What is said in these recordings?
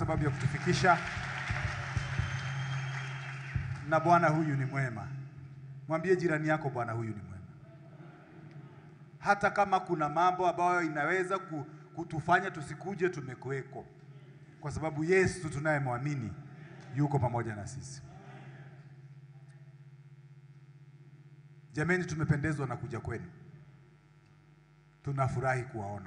sababu ya kutufikisha, na Bwana huyu ni mwema. Mwambie jirani yako, Bwana huyu ni mwema. Hata kama kuna mambo ambayo inaweza ku- kutufanya tusikuje, tumekuweko kwa sababu Yesu tunayemwamini yuko pamoja na sisi. Jameni, tumependezwa na kuja kwenu, tunafurahi kuwaona.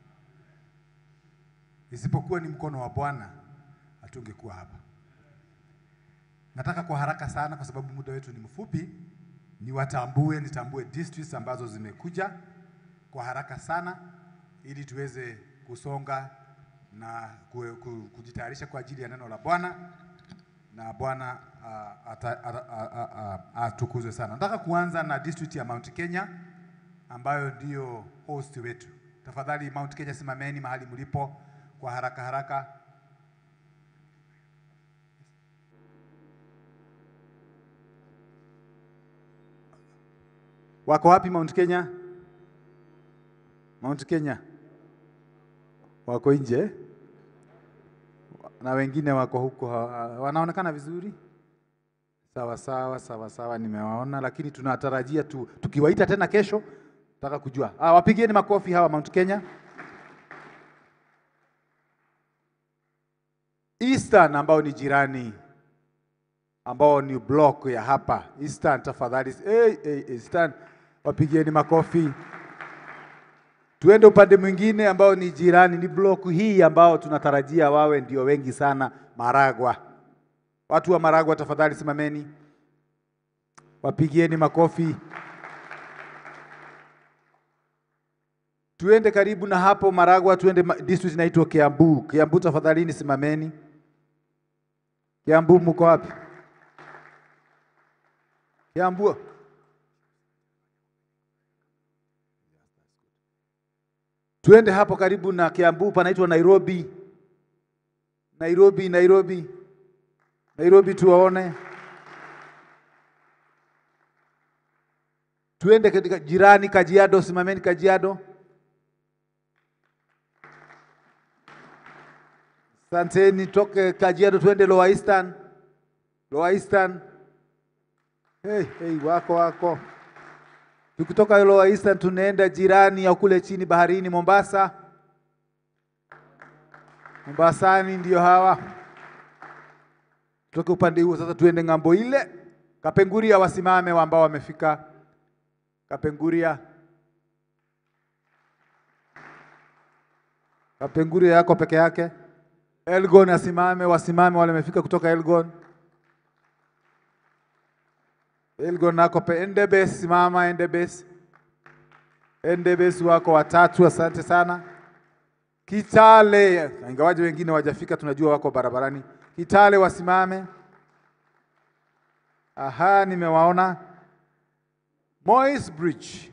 Isipokuwa ni mkono wa Bwana, hatungekuwa hapa. Nataka kwa haraka sana, kwa sababu muda wetu ni mfupi, niwatambue, nitambue districts ambazo zimekuja kwa haraka sana, ili tuweze kusonga na ku- ku- kujitayarisha kwa ajili ya neno la Bwana na Bwana ah, ata- ata- ah, ah, ah, atukuzwe sana. Nataka kuanza na district ya Mount Kenya ambayo ndiyo host wetu. Tafadhali Mount Kenya, simameni mahali mlipo kwa haraka haraka. Wako wapi Mount Kenya? Mount Kenya wako nje na wengine wako huko, ha- wanaonekana vizuri. Sawa sawa sawa sawa, nimewaona, lakini tunatarajia tu, tukiwaita tena kesho, nataka kujua. Ah, wapigieni makofi hawa Mount Kenya. Eastern ambao ni jirani ambao ni block ya hapa Eastern, tafadhali hey, hey, Eastern wapigieni makofi. Tuende upande mwingine ambao ni jirani, ni block hii ambao tunatarajia wawe ndio wengi sana, Maragwa. Watu wa Maragwa tafadhali simameni, wapigieni makofi. Tuende karibu na hapo Maragwa, tuende ma- district inaitwa Kiambu. Kiambu tafadhalini simameni. Kiambu mko wapi? Kiambu. Tuende hapo karibu na Kiambu, panaitwa Nairobi. Nairobi, Nairobi, Nairobi, tuwaone. Tuende katika jirani Kajiado, simameni Kajiado. Asanteni, toke Kajiado tuende Lower Eastern. Lower Eastern. Hey, hey, wako wako. Tukitoka Lower Eastern tunaenda jirani ya kule chini baharini Mombasa. Mombasani ndio hawa. Tutoke upande huo sasa tuende ng'ambo ile. Kapenguria wasimame wa ambao wamefika. Kapenguria. Kapenguria yako peke yake. Elgon asimame, wasimame wale wamefika kutoka Elgon. Elgon nako pe Endebes, simama Endebes. Endebes wako watatu, asante sana. Kitale, ingawaje wengine wajafika, tunajua wako barabarani. Kitale wasimame. Aha, nimewaona. Moi's Bridge.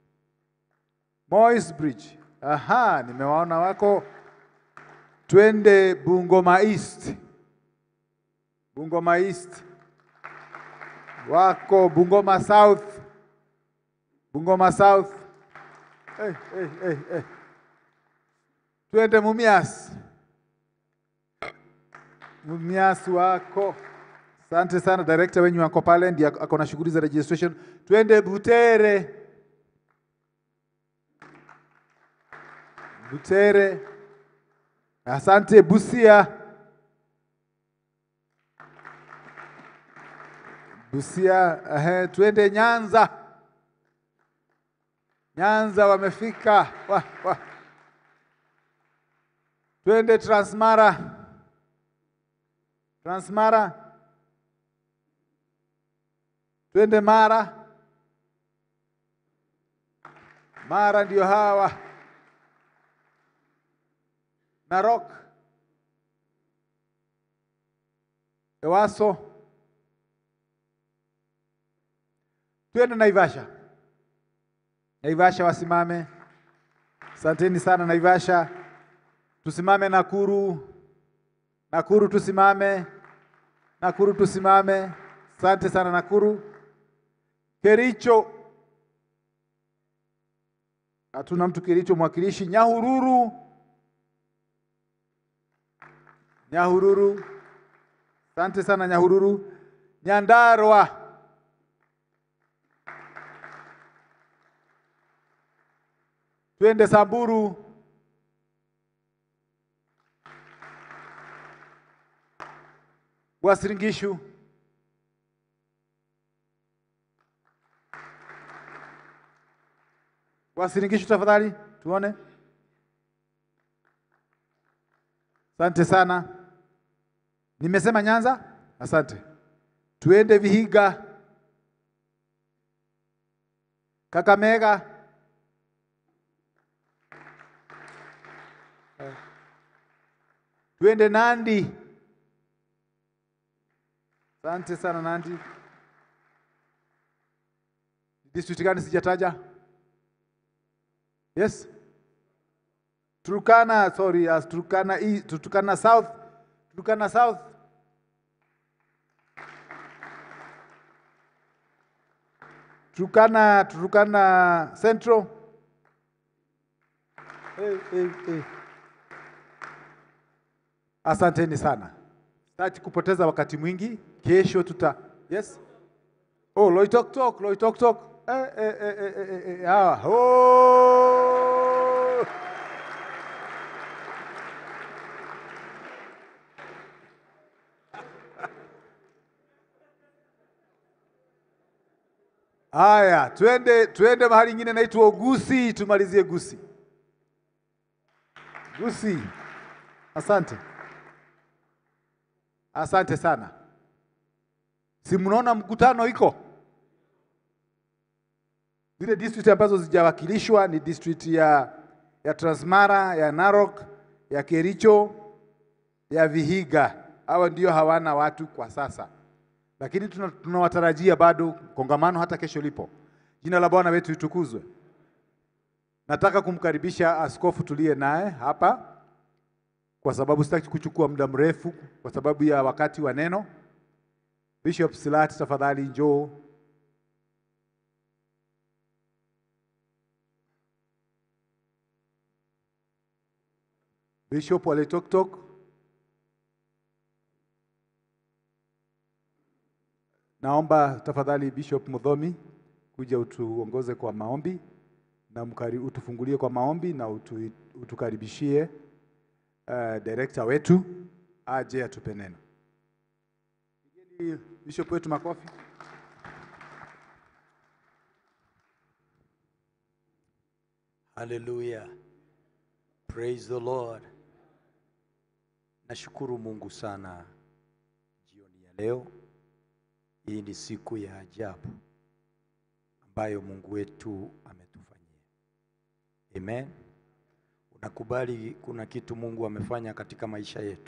Moi's Bridge. Aha, nimewaona wako. Twende Bungoma East. Bungoma East. Wako Bungoma South. Bungoma South. Hey, hey, hey, hey. Twende Mumias. Mumias wako. Asante sana director wenyu wako pale ndiye ako na shughuli za registration. Twende Butere. Butere. Asante Busia. Busia, ehe, twende Nyanza. Nyanza wamefika. Wa, wa. Twende Transmara. Transmara. Twende Mara. Mara ndio hawa. Narok. Ewaso. Twende Naivasha. Naivasha wasimame. Asanteni sana Naivasha. Tusimame Nakuru. Nakuru tusimame. Nakuru tusimame. Asante sana Nakuru. Kericho. Hatuna mtu Kericho mwakilishi. Nyahururu. Nyahururu. Asante sana Nyahururu. Nyandarua. Twende Samburu. Wasiringishu. Wasiringishu tafadhali, tuone. Asante sana. Nimesema Nyanza? Asante. Tuende Vihiga. Kakamega. Tuende Nandi. Asante sana Nandi. District gani sijataja? Yes. Turkana, sorry, as Turkana East, Turkana South, Turkana South. Turkana, Turkana Central. Hey, hey, hey. Asanteni sana. Sitaki kupoteza wakati mwingi. Kesho tuta Yes. Oh, Loitoktok, Loitoktok. Eh, eh, eh, eh, eh, eh, eh, hawa. Oh! Haya, twende twende mahali ingine naitwa Gusi, tumalizie Gusi. Gusi. Asante. Asante sana. Si mnaona mkutano iko? Zile district ambazo zijawakilishwa ni district ya ya Transmara, ya Narok, ya Kericho, ya Vihiga. Hawa ndio hawana watu kwa sasa, lakini tuna- tunawatarajia bado kongamano hata kesho lipo. Jina la Bwana wetu litukuzwe. Nataka kumkaribisha askofu tuliye naye hapa, kwa sababu sitaki kuchukua muda mrefu, kwa sababu ya wakati wa neno. Bishop Silati, tafadhali njoo. Bishop Wale Tok Tok. Naomba tafadhali Bishop Mudhomi kuja utuongoze kwa maombi na mkari, utufungulie kwa maombi na utu, utukaribishie uh, director wetu aje atupe neno. Pigeni Bishop wetu makofi. Haleluya. Praise the Lord. Nashukuru Mungu sana jioni ya leo. Hii ni siku ya ajabu ambayo Mungu wetu ametufanyia. Amen. Unakubali kuna kitu Mungu amefanya katika maisha yetu.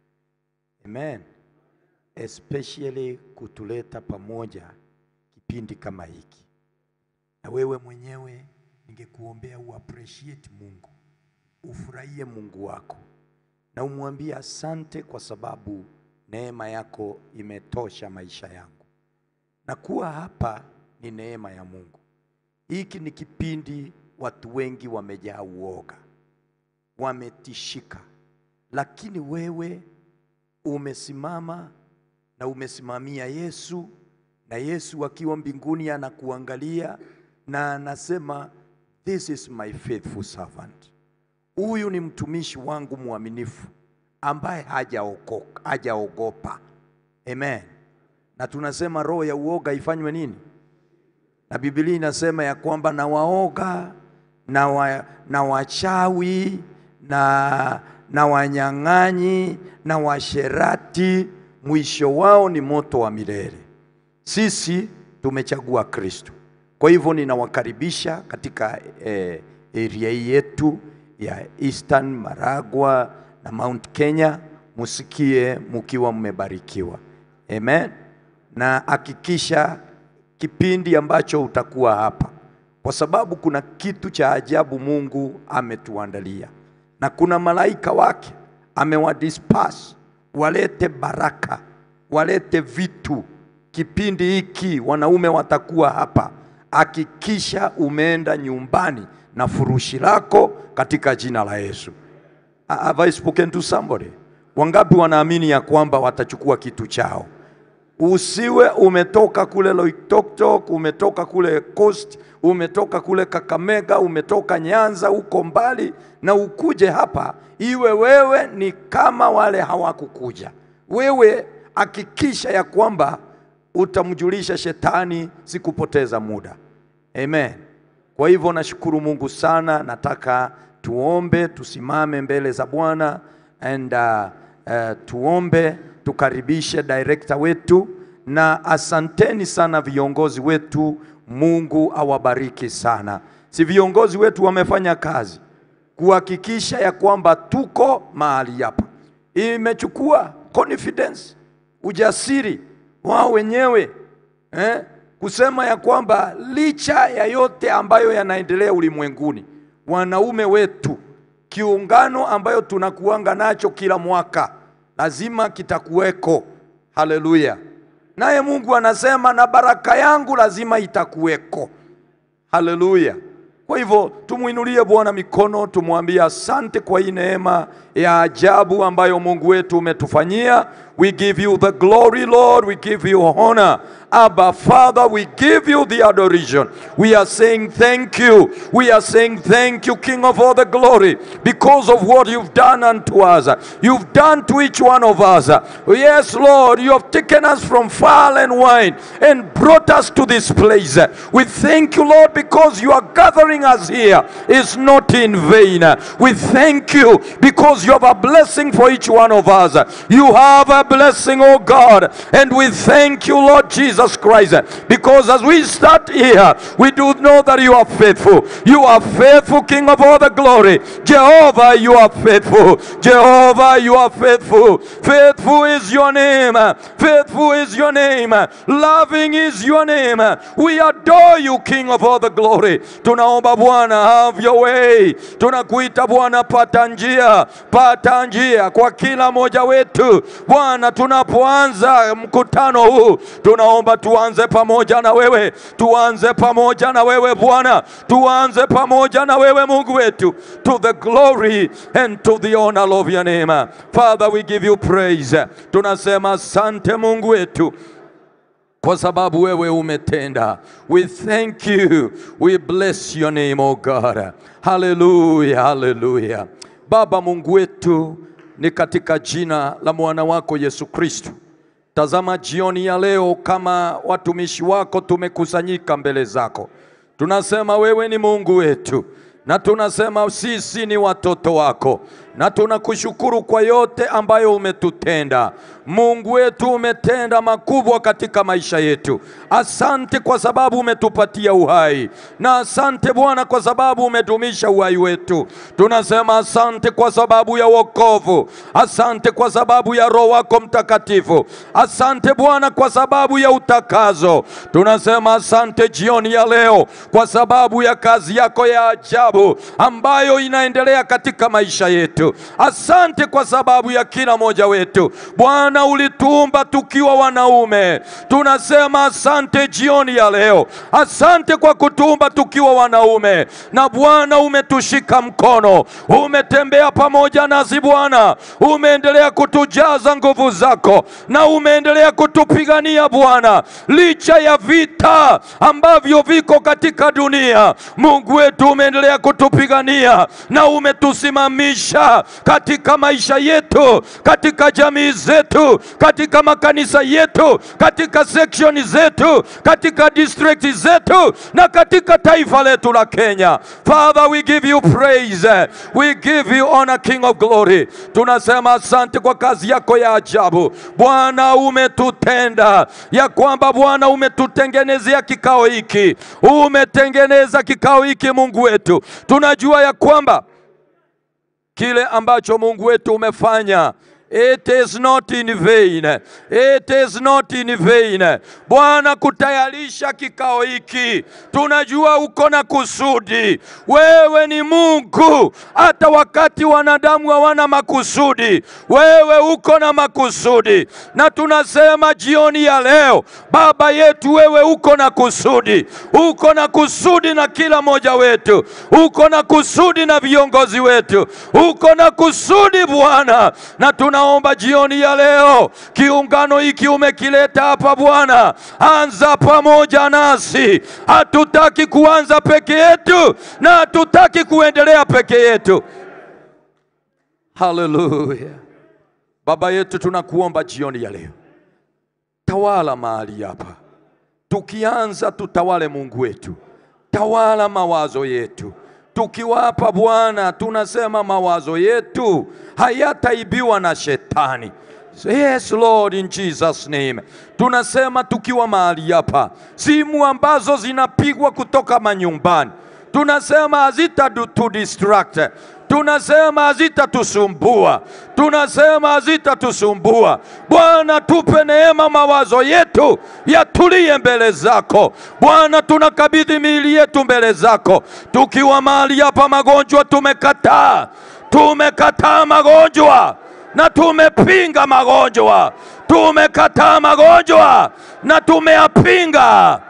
Amen. Especially kutuleta pamoja kipindi kama hiki. Na wewe mwenyewe ningekuombea uappreciate Mungu, ufurahie Mungu wako na umwambie asante kwa sababu neema yako imetosha maisha yangu, na kuwa hapa ni neema ya Mungu. Hiki ni kipindi watu wengi wamejaa uoga, wametishika, lakini wewe umesimama na umesimamia Yesu, na Yesu akiwa mbinguni anakuangalia na anasema this is my faithful servant. Huyu ni mtumishi wangu mwaminifu ambaye hajaokoka, hajaogopa. Amen. Na tunasema roho ya uoga ifanywe nini? Na Biblia inasema ya kwamba na waoga na, wa, na wachawi na, na wanyang'anyi na washerati mwisho wao ni moto wa milele. Sisi tumechagua Kristo. Kwa hivyo ninawakaribisha katika eh, area hii yetu ya Eastern Maragwa na Mount Kenya, musikie mukiwa mmebarikiwa. Amen. Na hakikisha kipindi ambacho utakuwa hapa, kwa sababu kuna kitu cha ajabu Mungu ametuandalia, na kuna malaika wake amewadisperse walete baraka, walete vitu. Kipindi hiki wanaume watakuwa hapa, hakikisha umeenda nyumbani na furushi lako katika jina la Yesu. Have I spoken to somebody? Wangapi wanaamini ya kwamba watachukua kitu chao? Usiwe umetoka kule Loitoktok, umetoka kule Coast, umetoka kule Kakamega, umetoka Nyanza, uko mbali na ukuje hapa, iwe wewe ni kama wale hawakukuja. Wewe hakikisha ya kwamba utamjulisha shetani, sikupoteza muda. Amen. Kwa hivyo nashukuru Mungu sana. Nataka tuombe, tusimame mbele za Bwana and uh, uh, tuombe, tukaribishe director wetu, na asanteni sana viongozi wetu. Mungu awabariki sana. Si viongozi wetu wamefanya kazi kuhakikisha ya kwamba tuko mahali hapa. Imechukua confidence, ujasiri wao wenyewe eh, kusema ya kwamba licha ya yote ambayo yanaendelea ulimwenguni, wanaume wetu, kiungano ambayo tunakuanga nacho kila mwaka lazima kitakuweko. Haleluya! Naye Mungu anasema na baraka yangu lazima itakuweko. Haleluya! Kwa hivyo tumwinulie Bwana mikono, tumwambie asante kwa hii neema ya ajabu ambayo Mungu wetu umetufanyia. We give you the glory Lord, we give you honor. Abba Father, we give you the adoration. We are saying thank you. We are saying thank you, King of all the glory, because of what you've done unto us. You've done to each one of us. Yes, Lord, you have taken us from far and wide and brought us to this place. We thank you, Lord, because you are gathering us here. It's not in vain. We thank you because you have a blessing for each one of us. You have a blessing, oh God, and we thank you, Lord Jesus Christ, because as we start here, we do know that you are faithful. You are faithful, King of all the glory. Jehovah, you are faithful. Jehovah, you are faithful. Faithful is your name. Faithful is your name. Loving is your name. We adore you, King of all the glory. Tunaomba Bwana, have your way. Tunakuita Bwana, pata njia, pata njia kwa kila mmoja wetu Bwana. Tunapoanza mkutano huu, tunaomba tuanze pamoja na wewe, tuanze pamoja na wewe Bwana, tuanze pamoja na wewe Mungu wetu, to the glory and to the honor of your name. Father, we give you praise. Tunasema asante Mungu wetu kwa sababu wewe umetenda. We thank you. We bless your name, oh God. Hallelujah, hallelujah. Baba Mungu wetu, ni katika jina la mwana wako Yesu Kristo. Tazama jioni ya leo, kama watumishi wako tumekusanyika mbele zako, tunasema wewe ni Mungu wetu na tunasema sisi ni watoto wako, na tunakushukuru kwa yote ambayo umetutenda. Mungu wetu, umetenda makubwa katika maisha yetu. Asante kwa sababu umetupatia uhai, na asante Bwana kwa sababu umedumisha uhai wetu. Tunasema asante kwa sababu ya wokovu, asante kwa sababu ya Roho wako Mtakatifu, asante Bwana kwa sababu ya utakazo. Tunasema asante jioni ya leo kwa sababu ya kazi yako ya ajabu ambayo inaendelea katika maisha yetu. Asante kwa sababu ya kila mmoja wetu Bwana, ulituumba tukiwa wanaume. Tunasema asante jioni ya leo, asante kwa kutuumba tukiwa wanaume, na Bwana umetushika mkono, umetembea pamoja nasi Bwana, umeendelea kutujaza nguvu zako na umeendelea kutupigania Bwana, licha ya vita ambavyo viko katika dunia. Mungu wetu umeendelea kutupigania na umetusimamisha katika maisha yetu, katika jamii zetu, katika makanisa yetu, katika section zetu, katika district zetu na katika taifa letu la Kenya. Father, we give you praise. We give you honor, King of glory. Tunasema asante kwa kazi yako ya ajabu. Bwana, umetutenda ya kwamba Bwana umetutengenezea kikao hiki. Umetengeneza kikao hiki Mungu wetu. Tunajua ya kwamba kile ambacho Mungu wetu umefanya It is not in vain. It is not in vain. Bwana, kutayarisha kikao hiki, tunajua uko na kusudi. Wewe ni Mungu, hata wakati wanadamu hawana makusudi, wewe uko na makusudi, na tunasema jioni ya leo, Baba yetu, wewe uko na kusudi, uko na kusudi na kila mmoja wetu, uko na kusudi na viongozi wetu, uko na kusudi Bwana, na tuna Ninaomba jioni ya leo kiungano hiki umekileta hapa Bwana, anza pamoja nasi. Hatutaki kuanza peke yetu na hatutaki kuendelea peke yetu. Haleluya! Baba yetu, tunakuomba jioni ya leo, tawala mahali hapa. Tukianza tutawale, Mungu wetu, tawala mawazo yetu. Tukiwapa Bwana, tunasema mawazo yetu hayataibiwa na shetani. Yes Lord, in Jesus name. Tunasema tukiwa mahali hapa, simu ambazo zinapigwa kutoka manyumbani, tunasema hazita tu distract tunasema hazitatusumbua, tunasema hazitatusumbua. Bwana, tupe neema, mawazo yetu yatulie mbele zako Bwana. Tunakabidhi miili yetu mbele zako, tukiwa mahali hapa. Magonjwa tumekataa, tumekataa magonjwa na tumepinga magonjwa, tumekataa magonjwa na tumeyapinga.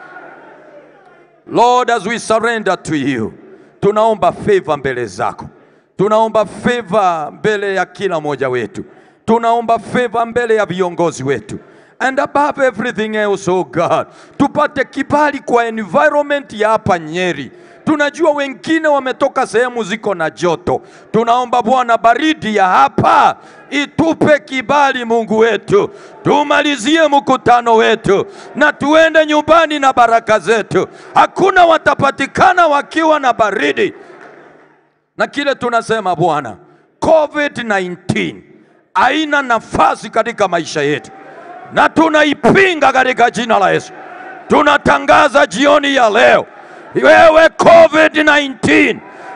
Lord, as we surrender to you, tunaomba favor mbele zako tunaomba favor mbele ya kila mmoja wetu, tunaomba favor mbele ya viongozi wetu, and above everything else, oh God, tupate kibali kwa environment ya hapa Nyeri. Tunajua wengine wametoka sehemu ziko na joto, tunaomba Bwana baridi ya hapa itupe kibali, Mungu wetu, tumalizie mkutano wetu na tuende nyumbani na baraka zetu. Hakuna watapatikana wakiwa na baridi na kile tunasema Bwana, COVID-19 haina nafasi katika maisha yetu, na tunaipinga katika jina la Yesu. Tunatangaza jioni ya leo, wewe COVID-19,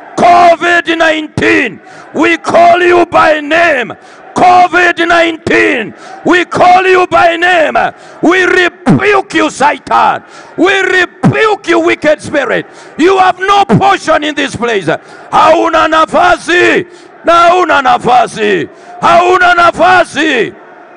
COVID-19, we call you by name. COVID-19, we call you by name. We rebuke you, Satan. We rebuke you, wicked spirit. You have no portion in this place. Hauna nafasi na hauna nafasi, hauna nafasi.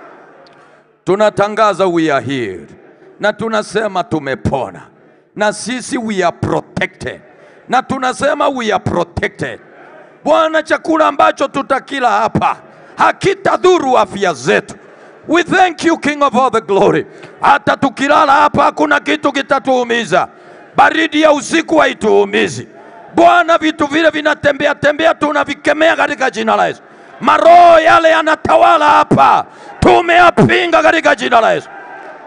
Tunatangaza we are healed, na tunasema tumepona, na sisi we are protected, na tunasema we are protected. Bwana, chakula ambacho tutakila hapa hakitadhuru afya zetu. We thank you King of all the glory. Hata tukilala hapa hakuna kitu kitatuumiza. Baridi ya usiku haituumizi Bwana. Vitu vile vinatembea tembea, tunavikemea katika jina la Yesu. Maroho yale yanatawala hapa, tumeyapinga katika jina la Yesu.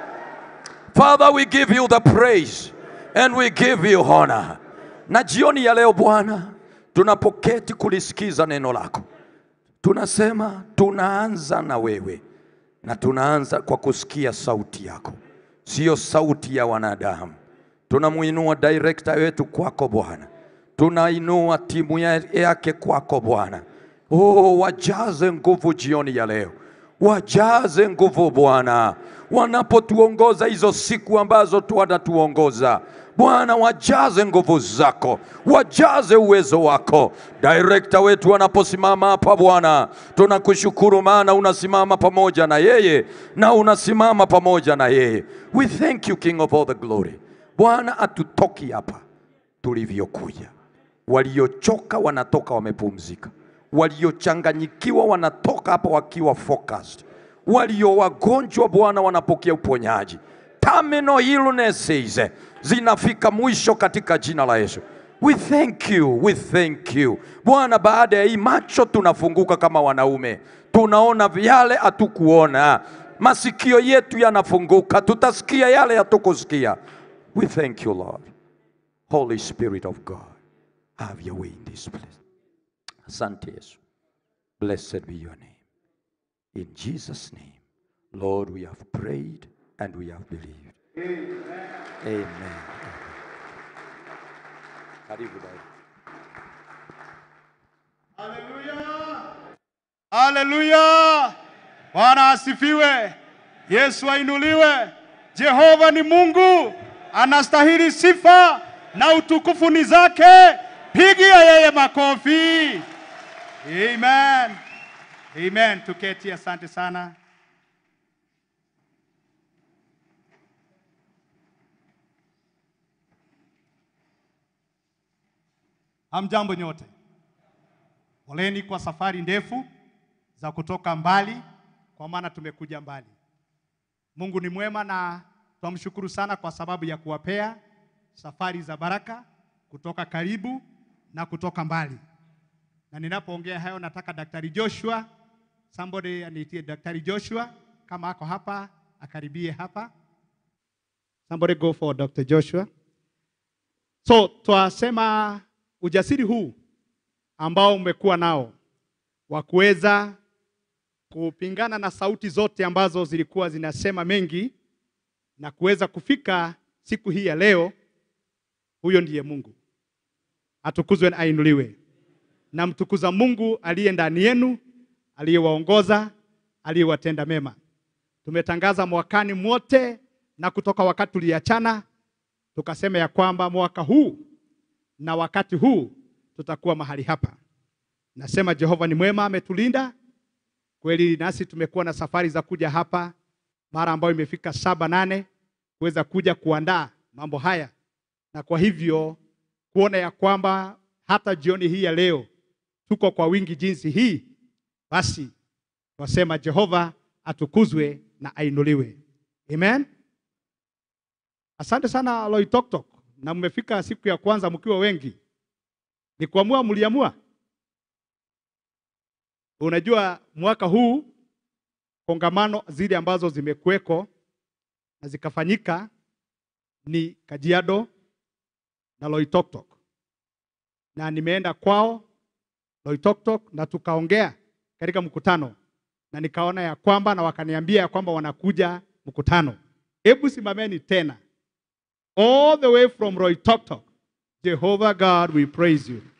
Father, we give you the praise and we give you honor. Na jioni ya leo Bwana, tunapoketi kulisikiza neno lako tunasema tunaanza na wewe, na tunaanza kwa kusikia sauti yako, siyo sauti ya wanadamu. Tunamuinua director wetu kwako Bwana, tunainua timu yake kwako Bwana. Oh, wajaze nguvu jioni ya leo, wajaze nguvu Bwana, wanapotuongoza hizo siku ambazo tu wanatuongoza Bwana, wajaze nguvu zako, wajaze uwezo wako. Director wetu anaposimama hapa Bwana, tunakushukuru maana unasimama pamoja na yeye na unasimama pamoja na yeye. We thank you King of all the glory. Bwana, atutoki hapa tulivyokuja. Waliochoka wanatoka wamepumzika, waliochanganyikiwa wanatoka hapa wakiwa focused, walio wagonjwa Bwana wanapokea uponyaji. Terminal illnesses zinafika mwisho katika jina la Yesu. We thank you, we thank you Bwana. Baada ya hii macho tunafunguka kama wanaume, tunaona yale hatukuona. Masikio yetu yanafunguka, tutasikia yale hatukusikia. We thank you Lord. Holy Spirit of God, have your way in this place. Asante Yesu. Blessed be your name. In Jesus name, Lord, we have prayed and we have believed. Amen. Karibu dada. Haleluya! Haleluya! Bwana asifiwe. Yesu ainuliwe. Jehova ni Mungu, anastahili sifa na utukufu ni zake. Pigia yeye makofi. Amen. Amen. Tuketi, asante sana. Hamjambo nyote. Poleni kwa safari ndefu za kutoka mbali kwa maana tumekuja mbali. Mungu ni mwema na twamshukuru sana kwa sababu ya kuwapea safari za baraka kutoka karibu na kutoka mbali. Na ninapoongea hayo, nataka Daktari Joshua, somebody aniitie Daktari Joshua kama ako hapa, akaribie hapa. Somebody go for Dr. Joshua. So twasema ujasiri huu ambao umekuwa nao wa kuweza kupingana na sauti zote ambazo zilikuwa zinasema mengi na kuweza kufika siku hii ya leo, huyo ndiye Mungu. Atukuzwe na ainuliwe. Na mtukuza Mungu aliye ndani yenu, aliyewaongoza, aliyewatenda mema. Tumetangaza mwakani mwote na kutoka wakati tuliachana, tukasema ya kwamba mwaka huu na wakati huu tutakuwa mahali hapa. Nasema Jehova ni mwema, ametulinda kweli, nasi tumekuwa na safari za kuja hapa mara ambayo imefika saba nane kuweza kuja kuandaa mambo haya, na kwa hivyo kuona ya kwamba hata jioni hii ya leo tuko kwa wingi jinsi hii, basi wasema Jehova atukuzwe na ainuliwe. Amen. Asante sana Loitoktok, na mmefika siku ya kwanza mkiwa wengi. Ni kuamua, mliamua. Unajua mwaka huu kongamano zile ambazo zimekuweko na zikafanyika ni Kajiado na Loitoktok, na nimeenda kwao Loitoktok na tukaongea katika mkutano, na nikaona ya kwamba na wakaniambia ya kwamba wanakuja mkutano. Hebu simameni tena, all the way from Loitoktok. Jehovah God, we praise you.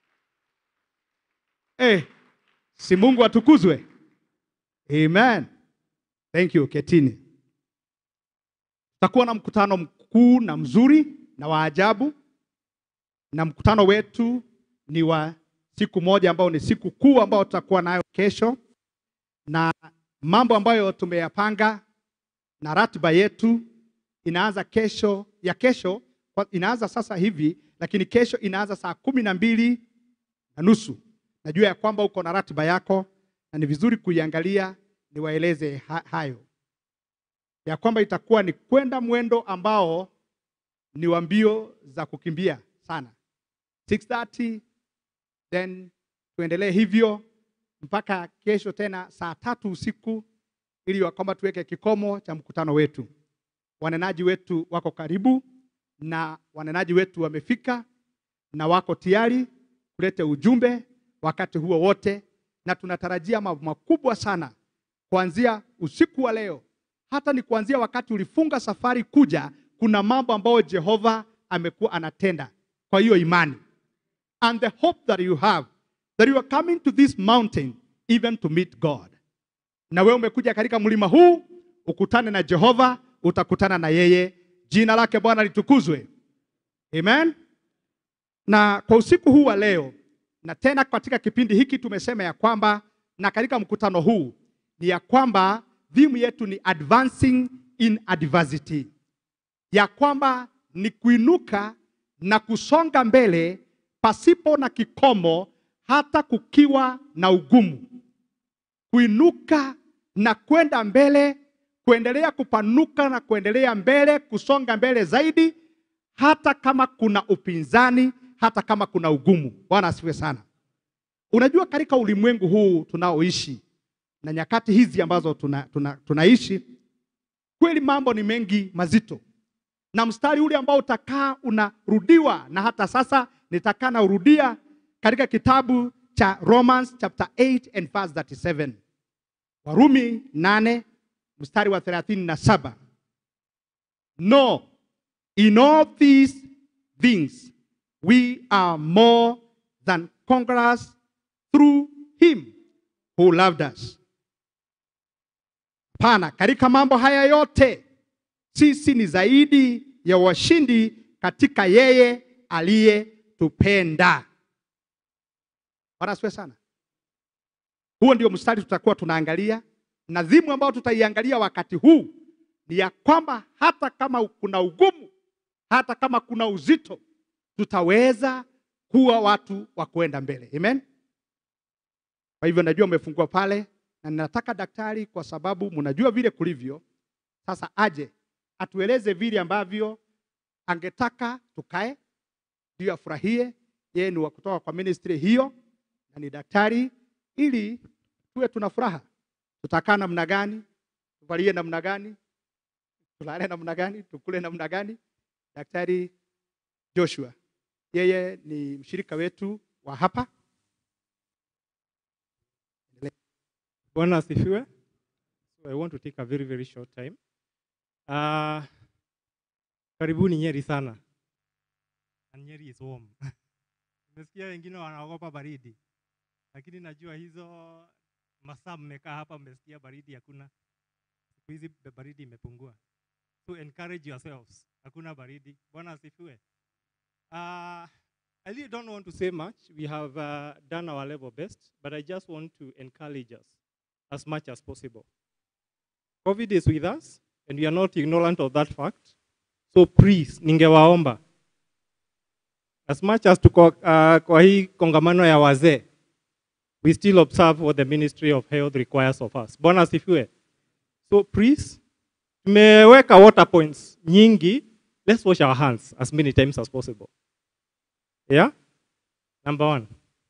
Eh, si Mungu atukuzwe. Amen. Thank you. Ketini. Tutakuwa na mkutano mkuu na mzuri na wa ajabu, na mkutano wetu ni wa siku moja ambao ni siku kuu ambao tutakuwa nayo kesho, na mambo ambayo tumeyapanga na ratiba yetu inaanza kesho ya kesho kwa- inaanza sasa hivi, lakini kesho inaanza saa kumi na mbili na nusu. Najua ya kwamba uko na ratiba yako na ni vizuri kuiangalia, niwaeleze ha hayo ya kwamba itakuwa ni kwenda mwendo ambao ni wa mbio za kukimbia sana 6:30 then tuendelee hivyo mpaka kesho tena saa tatu usiku ili ya kwamba tuweke kikomo cha mkutano wetu. Wanenaji wetu wako karibu na wanenaji wetu wamefika na wako tayari kuleta ujumbe wakati huo wote, na tunatarajia mambo makubwa sana kuanzia usiku wa leo, hata ni kuanzia wakati ulifunga safari kuja. Kuna mambo ambayo Jehova amekuwa anatenda kwa hiyo imani and the hope that you have that you are coming to this mountain even to meet God. Na wewe umekuja katika mlima huu ukutane na Jehova, utakutana na yeye. Jina lake Bwana litukuzwe. Amen. Na kwa usiku huu wa leo na tena katika kipindi hiki tumesema ya kwamba na katika mkutano huu ni ya kwamba dhimu yetu ni advancing in adversity, ya kwamba ni kuinuka na kusonga mbele pasipo na kikomo, hata kukiwa na ugumu, kuinuka na kwenda mbele, kuendelea kupanuka na kuendelea mbele, kusonga mbele zaidi, hata kama kuna upinzani, hata kama kuna ugumu. Bwana asifiwe sana. Unajua, katika ulimwengu huu tunaoishi na nyakati hizi ambazo tuna, tuna, tunaishi kweli, mambo ni mengi mazito, na mstari ule ambao utakaa unarudiwa, na hata sasa nitakaa na urudia katika kitabu cha Romans chapter 8 and verse 37, Warumi 8 mstari wa 37. No, in all these things we are more than conquerors through him who loved us. Pana, katika mambo haya yote sisi ni zaidi ya washindi katika yeye aliyetupenda. Bwana asifiwe sana. Huo ndio mstari tutakuwa tunaangalia, na dhimu ambayo tutaiangalia wakati huu ni ya kwamba hata kama kuna ugumu, hata kama kuna uzito, tutaweza kuwa watu wa kuenda mbele. Amen. Kwa hivyo najua umefungua pale, na ninataka daktari, kwa sababu mnajua vile kulivyo sasa, aje atueleze vile ambavyo angetaka tukae, ndio afurahie. Yeye ni wa kutoka kwa ministry hiyo na ni daktari, ili tuwe tuna furaha. Tutakaa namna gani? Tuvalie namna gani? Tulale namna gani? Tukule namna gani? Daktari Joshua, yeye ni mshirika wetu wa hapa. Bwana asifiwe. So I want to take a very very short time. Uh, karibuni Nyeri sana. And Nyeri is warm. Nimesikia wengine wanaogopa baridi, lakini najua hizo masaa mmekaa hapa mmesikia baridi hakuna. Siku hizi baridi imepungua, so encourage yourselves, hakuna baridi. Bwana asifiwe. Uh, I really don't want to say much. We have uh, done our level best, but I just want to encourage us as much as possible. COVID is with us, and we are not ignorant of that fact. So please, ningewaomba as much as tuko uh, kwa hii kongamano ya wazee, we still observe what the Ministry of Health requires of us. Bwana asifiwe. So please, tumeweka water points nyingi. Let's wash our hands as many times as possible. Yeah? Number one.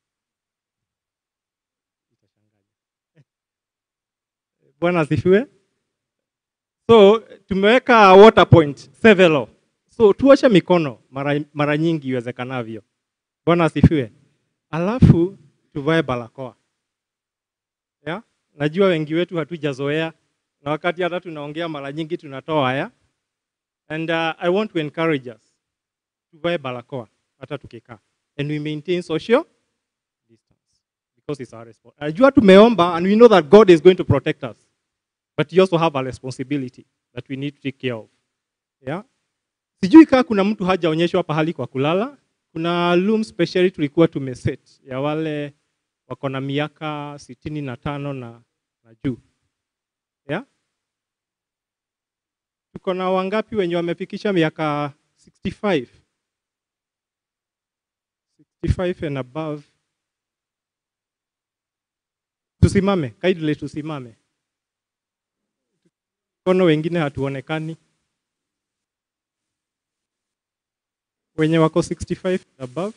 Bwana asifiwe. So tumeweka water point several. So tuoshe mikono mara, mara nyingi iwezekanavyo. Bwana asifiwe. Alafu tuvae barakoa. Yeah? Najua wengi wetu hatujazoea na wakati hata tunaongea mara nyingi tunatoa haya. And uh, I want to encourage us. Tuvae barakoa hata tukikaa. And we maintain social distance because it's our responsibility. Najua tumeomba and we know that God is going to protect us. But you also have a responsibility that we need to take care of. Yeah? Sijui kama kuna mtu hajaonyeshwa pahali kwa kulala. Kuna room specially tulikuwa tumeset ya wale wako na miaka sitini na tano na, na juu. Yeah? Tuko na wangapi wenye wamefikisha miaka 65? 65 and above. Tusimame, kindly tusimame. Kono wengine hatuonekani. Wenye wako 65 and above.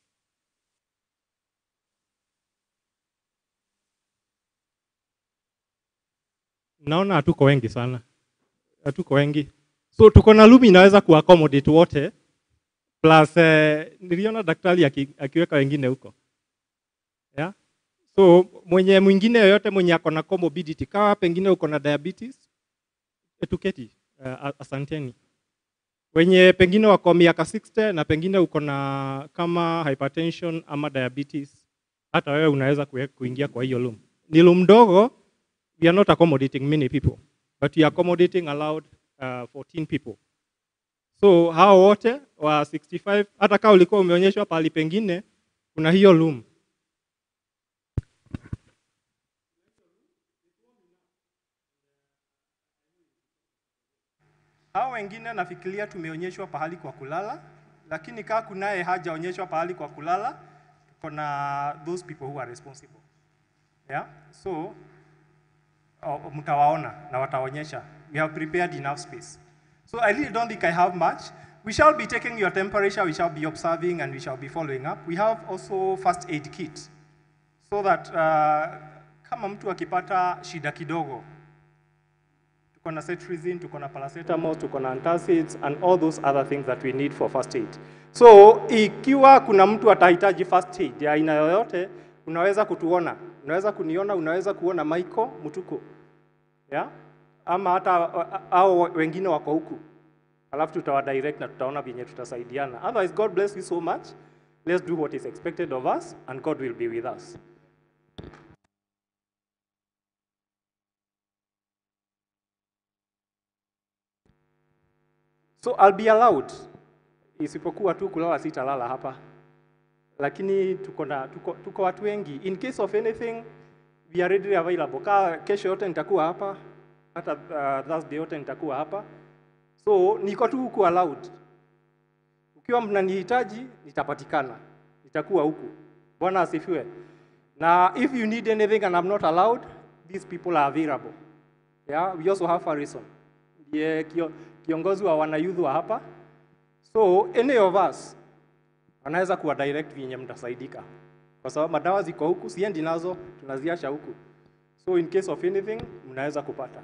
Naona hatuko wengi sana, hatuko wengi, so tuko na room inaweza kuaccommodate wote plus eh, niliona daktari aki, akiweka wengine huko yeah? So mwenye mwingine yoyote mwenye ako na comorbidity, kama pengine uko na diabetes, etuketi uh, asanteni. Wenye pengine wako miaka 60 na pengine uko na kama hypertension ama diabetes, hata wewe unaweza kue- kuingia kwa hiyo room. Ni room ndogo, we are not accommodating many people, but we are accommodating allowed uh, 14 people. So hao wote wa 65 hata kama ulikuwa umeonyeshwa pahali pengine kuna hiyo room. Hao wengine nafikiria tumeonyeshwa pahali kwa kulala, lakini kama kunaye hajaonyeshwa pahali kwa kulala, tuko na those people who are responsible. Yeah? So oh, mtawaona na wataonyesha. We have prepared enough space. So I really don't think I have much. We shall be taking your temperature, we shall be observing, and we shall be following up. We have also first aid kit so that uh, kama mtu akipata shida kidogo tuko na cetirizine, tuko na paracetamol, tuko na antacids and all those other things that we need for first aid. So ikiwa kuna mtu atahitaji first aid ya aina yoyote, unaweza kutuona, unaweza kuniona, unaweza kuona Michael Mutuku, yeah? ama hata uh, au wengine wako huku, alafu tutawadirect na tutaona vyenye tutasaidiana. Otherwise, God bless you so much. Let's do what is expected of us and God will be with us. So I'll be allowed, isipokuwa tu kulala sitalala hapa, lakini tuko na tuko, tuko watu wengi. In case of anything we are readily available. Kaa kesho yote nitakuwa hapa, hata uh, Thursday yote nitakuwa hapa, so niko tu huku allowed. Ukiwa mnanihitaji nitapatikana, nitakuwa huku. Bwana asifiwe. Na if you need anything and I'm not allowed, these people are available. Yeah, we also have Harrison. Ndiye kio, kiongozi wa wanayouth wa hapa. So any of us anaweza kuwa direct vyenye mtasaidika, kwa sababu madawa ziko huku, siendi nazo, tunaziacha huku. So in case of anything mnaweza kupata.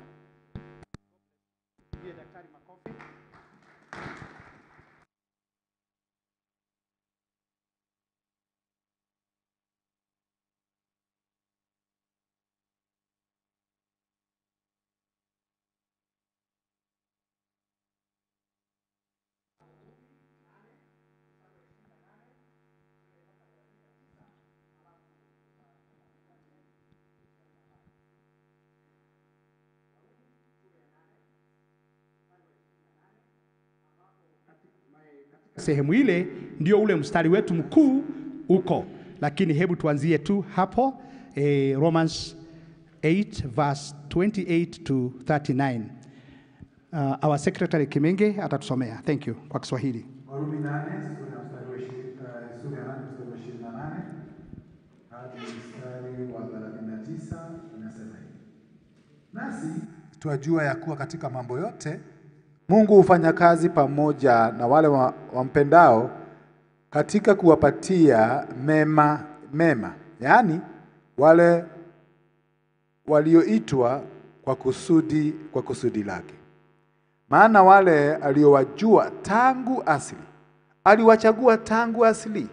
sehemu ile ndio ule mstari wetu mkuu uko, lakini hebu tuanzie tu hapo eh, Romans 8 verse 28 to 39. Uh, our secretary Kimenge atatusomea. Thank you kwa Kiswahili. Warumi nane sura ya mstari wa ishi- eh, sura ya nane mstari wa ishirini na nane hadi mstari wa thelathini na tisa inasema hivi: nasi twajua ya kuwa katika mambo yote Mungu hufanya kazi pamoja na wale wa- wampendao katika kuwapatia mema mema, yaani wale walioitwa kwa kusudi kwa kusudi lake. Maana wale aliowajua tangu asili aliwachagua tangu asili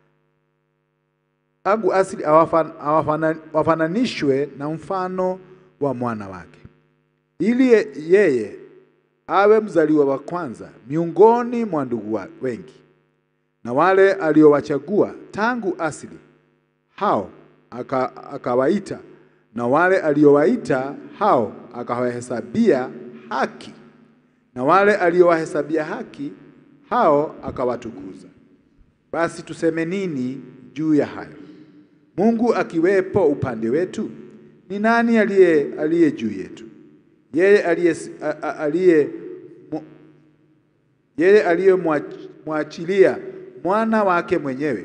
tangu asili awafan- awafana- wafananishwe na mfano wa mwana wake, ili ye- yeye awe mzaliwa wa kwanza miongoni mwa ndugu wa- wengi. Na wale aliowachagua tangu asili hao aka- akawaita, na wale aliowaita hao akawahesabia haki, na wale aliowahesabia haki hao akawatukuza. Basi tuseme nini juu ya hayo? Mungu akiwepo upande wetu, ni nani aliye aliye juu yetu? Yeye aliye a- a- aliye mu- yeye aliyemwachilia mwana wake mwenyewe,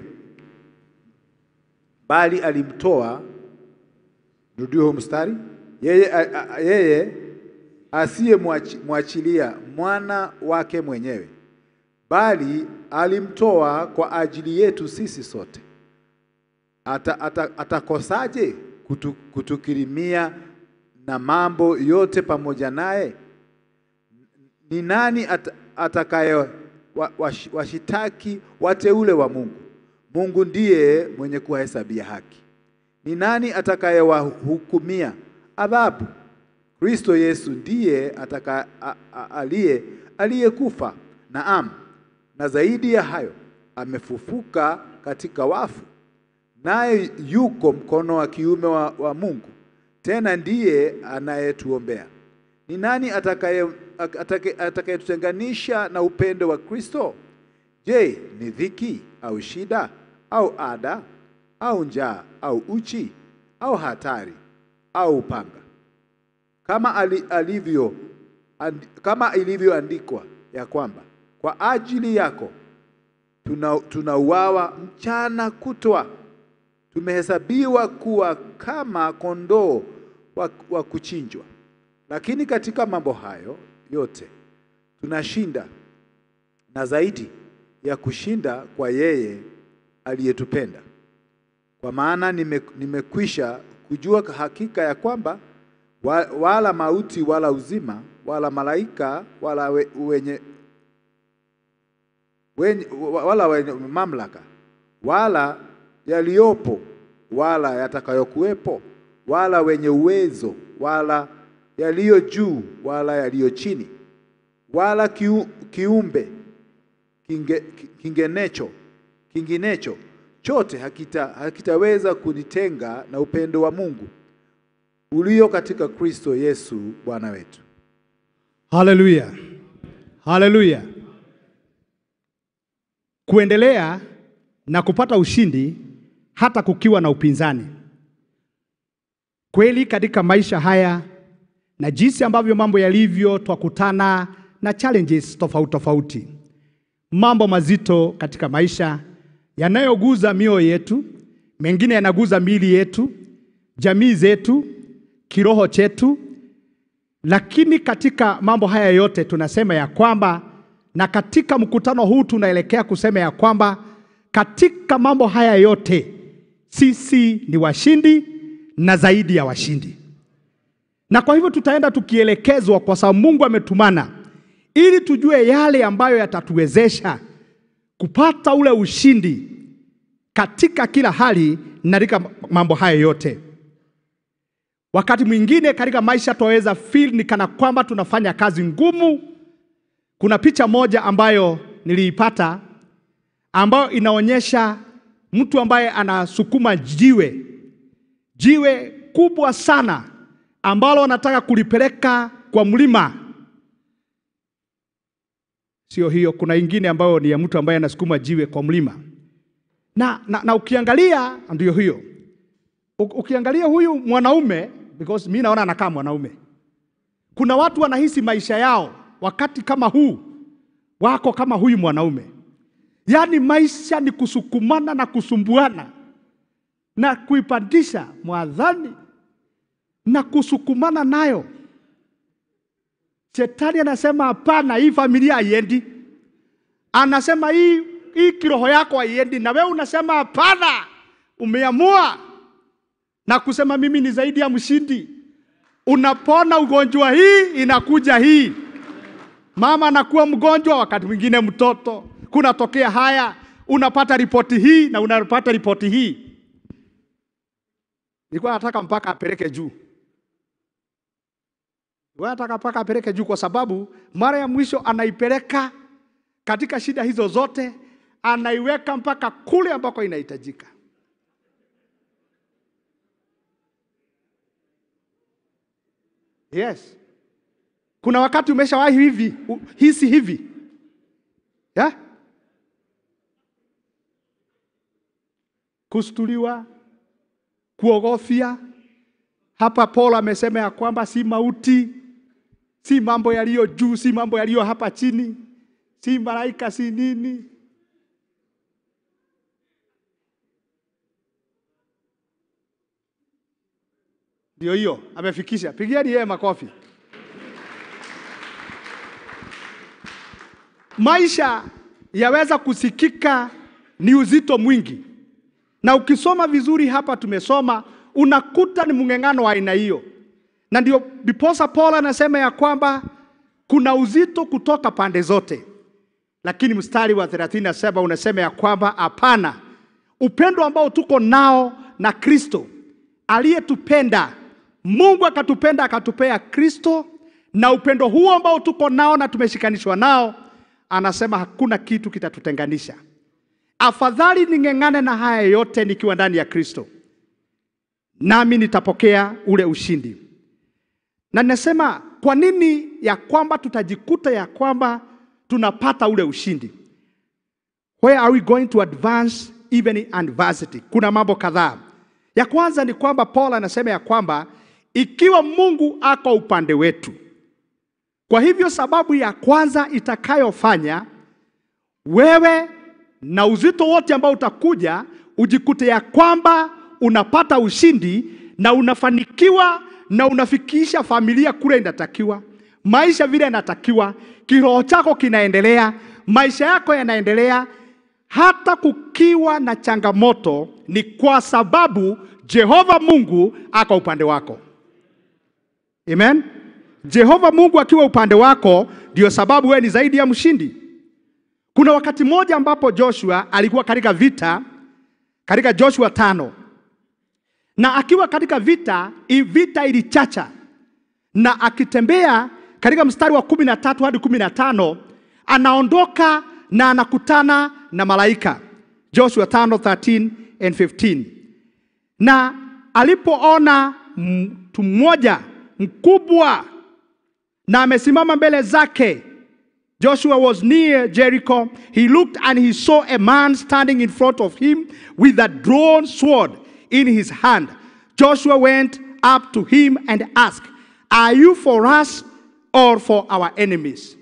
bali alimtoa. Nirudie huo mstari. Yeye, a- a- yeye asiyemwachilia mwana wake mwenyewe, bali alimtoa kwa ajili yetu sisi sote ata, ata, atakosaje kutu, kutukirimia na mambo yote pamoja naye? Ni nani at, atakaye wa- wash- washitaki wateule wa Mungu? Mungu ndiye mwenye kuwahesabia haki. Ni nani atakayewahukumia adhabu? Kristo Yesu ndiye ataka, a, a, aliye aliyekufa, naam, na zaidi ya hayo amefufuka katika wafu, naye yuko mkono wa kiume wa, wa Mungu, tena ndiye anayetuombea. Ni nani atakaye atake- atakayetutenganisha na upendo wa Kristo? Je, ni dhiki au shida au ada au njaa au uchi au hatari au upanga? Kama ali, alivyo and, kama ilivyoandikwa ya kwamba kwa ajili yako tuna- tunauawa mchana kutwa, tumehesabiwa kuwa kama kondoo wa, wa kuchinjwa. Lakini katika mambo hayo yote tunashinda na zaidi ya kushinda kwa yeye aliyetupenda. Kwa maana nime, nimekwisha kujua hakika ya kwamba wa, wala mauti wala uzima wala malaika wala we, wenye, wenye, wala wenye mamlaka wala yaliyopo wala yatakayokuwepo wala wenye uwezo wala yaliyo juu wala yaliyo chini wala kiu, kiumbe kinge, kingenecho kinginecho chote hakita, hakitaweza kunitenga na upendo wa Mungu ulio katika Kristo Yesu Bwana wetu. Haleluya, haleluya. Kuendelea na kupata ushindi hata kukiwa na upinzani. Kweli katika maisha haya na jinsi ambavyo mambo yalivyo, twakutana na challenges tofauti tofauti, mambo mazito katika maisha yanayoguza mioyo yetu, mengine yanaguza miili yetu, jamii zetu, kiroho chetu, lakini katika mambo haya yote tunasema ya kwamba, na katika mkutano huu tunaelekea kusema ya kwamba katika mambo haya yote sisi ni washindi na zaidi ya washindi. Na kwa hivyo tutaenda tukielekezwa, kwa sababu Mungu ametumana ili tujue yale ambayo yatatuwezesha kupata ule ushindi katika kila hali na katika mambo haya yote. Wakati mwingine katika maisha tunaweza feel ni kana kwamba tunafanya kazi ngumu. Kuna picha moja ambayo niliipata ambayo inaonyesha mtu ambaye anasukuma jiwe, jiwe kubwa sana ambalo anataka kulipeleka kwa mlima. Sio hiyo, kuna ingine ambayo ni ya mtu ambaye anasukuma jiwe kwa mlima na, na, na ukiangalia ndio hiyo U- ukiangalia huyu mwanaume because mi naona anakaa mwanaume. Kuna watu wanahisi maisha yao wakati kama huu wako kama huyu mwanaume, yaani maisha ni kusukumana na kusumbuana na kuipandisha mwadhani na kusukumana nayo. Shetani anasema hapana, hii familia haiendi. Anasema hii hii kiroho yako haiendi, na wewe unasema hapana, umeamua na kusema mimi ni zaidi ya mshindi. Unapona ugonjwa, hii inakuja hii. Mama anakuwa mgonjwa, wakati mwingine mtoto, kunatokea haya, unapata ripoti hii na unapata ripoti hii. Nilikuwa nataka mpaka apeleke juu, nilikuwa nataka mpaka apeleke juu, kwa sababu mara ya mwisho anaipeleka katika shida hizo zote, anaiweka mpaka kule ambako inahitajika. Yes. Kuna wakati umeshawahi hivi u- hisi hivi yeah? Kustuliwa, kuogofya. Hapa Paul amesema ya kwamba si mauti, si mambo yaliyo juu, si mambo yaliyo hapa chini, si malaika, si nini. Ndio hiyo amefikisha. Pigieni yeye makofi. Maisha yaweza kusikika ni uzito mwingi, na ukisoma vizuri hapa, tumesoma unakuta ni mng'eng'ano wa aina hiyo, na ndio biposa Paul anasema ya kwamba kuna uzito kutoka pande zote, lakini mstari wa 37 unasema ya kwamba hapana, upendo ambao tuko nao na Kristo aliyetupenda, Mungu akatupenda akatupea Kristo, na upendo huo ambao tuko nao na tumeshikanishwa nao, anasema hakuna kitu kitatutenganisha. Afadhali ning'eng'ane na haya yote nikiwa ndani ya Kristo, nami nitapokea ule ushindi. Na ninasema kwa nini ya kwamba tutajikuta ya kwamba tunapata ule ushindi. Where are we going to advance even in adversity? Kuna mambo kadhaa. Ya kwanza ni kwamba Paul anasema ya kwamba ikiwa Mungu ako upande wetu, kwa hivyo sababu ya kwanza itakayofanya wewe na uzito wote ambao utakuja ujikute ya kwamba unapata ushindi na unafanikiwa na unafikisha familia kule inatakiwa, maisha vile inatakiwa, kiroho chako kinaendelea, maisha yako yanaendelea, hata kukiwa na changamoto, ni kwa sababu Jehova Mungu ako upande wako. Amen. Jehova Mungu akiwa upande wako, ndio sababu wewe ni zaidi ya mshindi. Kuna wakati mmoja ambapo Joshua alikuwa katika vita, katika Joshua tano, na akiwa katika vita, hii vita ilichacha, na akitembea katika mstari wa kumi na tatu hadi kumi na tano anaondoka na anakutana na malaika. Joshua 5:13 and 15 na alipoona mtu mmoja mkubwa na amesimama mbele zake Joshua was near Jericho. He looked and he saw a man standing in front of him with a drawn sword in his hand. Joshua went up to him and asked, Are you for us or for our enemies?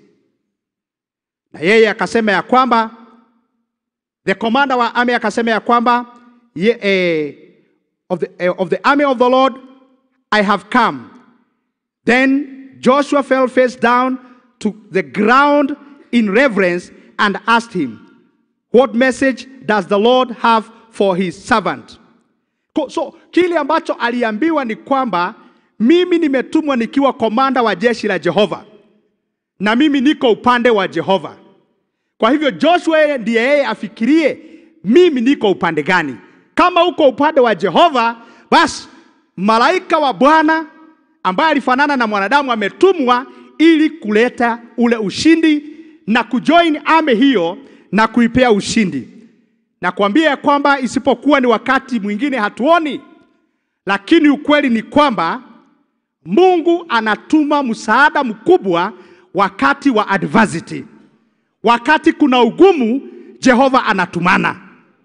Na yeye akasema ya kwamba the commander wa army akasema ya kwamba ye, eh, of, the, eh, of the army of the Lord I have come. Then Joshua fell face down to the ground in reverence and asked him, What message does the Lord have for his servant? Ko- So kile ambacho aliambiwa ni kwamba mimi nimetumwa nikiwa komanda wa jeshi la Jehova na mimi niko upande wa Jehova. Kwa hivyo Joshua yeye ndiye yeye afikirie mimi niko upande gani. Kama uko upande wa Jehova, basi malaika wa Bwana ambaye alifanana na mwanadamu ametumwa ili kuleta ule ushindi na kujoin army hiyo na kuipea ushindi. Na kuambia ya kwamba isipokuwa ni wakati mwingine hatuoni, lakini ukweli ni kwamba Mungu anatuma msaada mkubwa wakati wa adversity. Wakati kuna ugumu, Jehova anatumana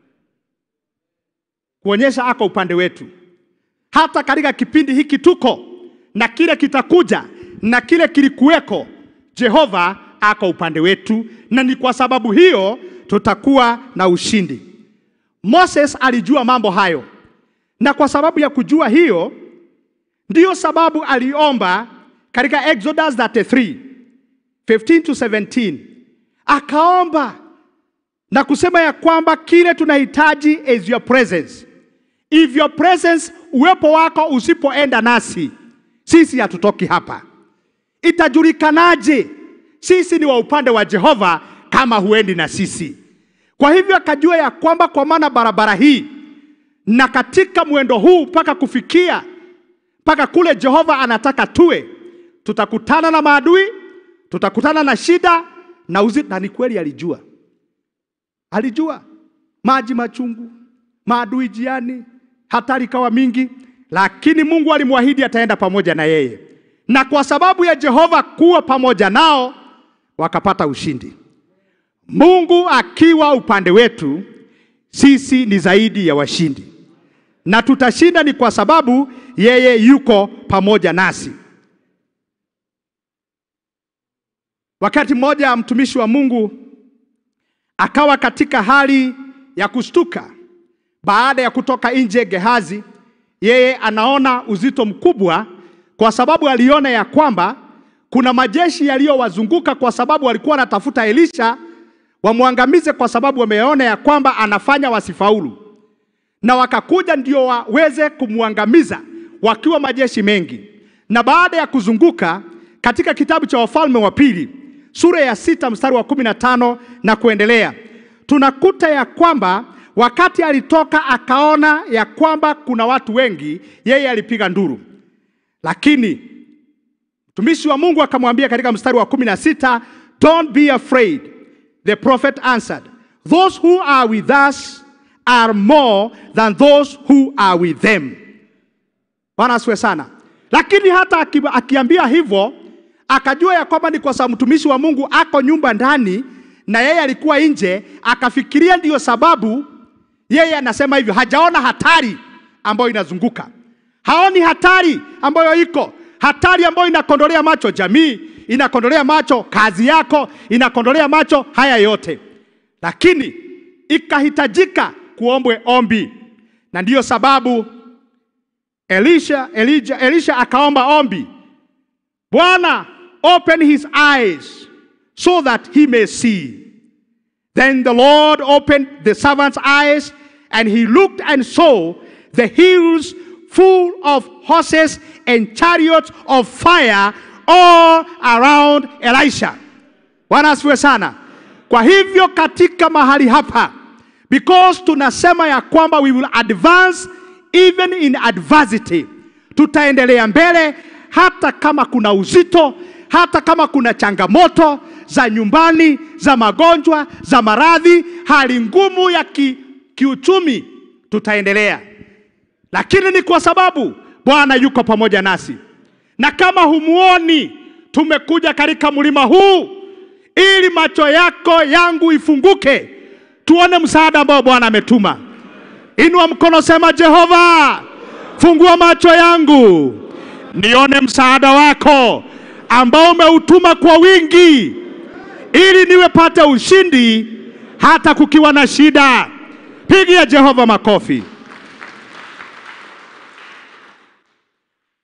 kuonyesha ako upande wetu. Hata katika kipindi hiki tuko na kile kitakuja na kile kilikuweko, Jehova ako upande wetu, na ni kwa sababu hiyo tutakuwa na ushindi. Moses alijua mambo hayo, na kwa sababu ya kujua hiyo, ndiyo sababu aliomba katika Exodus 33 15 to 17 akaomba na kusema ya kwamba kile tunahitaji is your presence. If your presence, uwepo wako usipoenda nasi, sisi hatutoki hapa. Itajulikanaje sisi ni wa upande wa Jehova kama huendi na sisi? Kwa hivyo akajua ya kwamba kwa maana barabara hii na katika mwendo huu mpaka kufikia mpaka kule Jehova anataka tuwe, tutakutana na maadui, tutakutana na shida na uzi, na ni kweli alijua alijua maji machungu, maadui jiani, hatari ikawa mingi, lakini Mungu alimwahidi ataenda pamoja na yeye, na kwa sababu ya Jehova kuwa pamoja nao wakapata ushindi. Mungu akiwa upande wetu, sisi ni zaidi ya washindi, na tutashinda ni kwa sababu yeye yuko pamoja nasi. Wakati mmoja mtumishi wa Mungu akawa katika hali ya kushtuka baada ya kutoka nje Gehazi. Yeye anaona uzito mkubwa, kwa sababu aliona ya kwamba kuna majeshi yaliyowazunguka, kwa sababu walikuwa wanatafuta Elisha wamwangamize, kwa sababu wameona ya kwamba anafanya wasifaulu, na wakakuja ndio waweze kumwangamiza wakiwa majeshi mengi. Na baada ya kuzunguka, katika kitabu cha Wafalme wa Pili sura ya sita mstari wa kumi na tano na kuendelea, tunakuta ya kwamba wakati alitoka akaona ya kwamba kuna watu wengi, yeye alipiga nduru, lakini mtumishi wa Mungu akamwambia katika mstari wa kumi na sita don't be afraid. The prophet answered, those who are with us are more than those who are with them. Bwana asifiwe sana. Lakini hata aki- akiambia hivyo akajua ya kwamba ni kwa sababu mtumishi wa Mungu ako nyumba ndani na yeye alikuwa nje, akafikiria ndiyo sababu yeye anasema hivyo. Hajaona hatari ambayo inazunguka, haoni hatari ambayo iko, hatari ambayo inakondolea macho jamii, inakondolea macho kazi yako, inakondolea macho haya yote, lakini ikahitajika kuombwe ombi, na ndiyo sababu Elisha, Elijah, Elisha akaomba ombi Bwana, open his eyes so that he may see. Then the Lord opened the servant's eyes, and he looked and saw the hills full of horses and chariots of fire all around Elisha. Bwana asifiwe sana. Kwa hivyo katika mahali hapa, because tunasema ya kwamba we will advance even in adversity, tutaendelea mbele hata kama kuna uzito, hata kama kuna changamoto za nyumbani, za magonjwa, za maradhi, hali ngumu ya ki, kiuchumi, tutaendelea, lakini ni kwa sababu Bwana yuko pamoja nasi. Na kama humuoni, tumekuja katika mlima huu ili macho yako yangu ifunguke, tuone msaada ambao Bwana ametuma. Inua mkono, sema Jehova, fungua macho yangu nione msaada wako ambao umeutuma kwa wingi, ili niwe pate ushindi hata kukiwa na shida. Pigia Jehova makofi.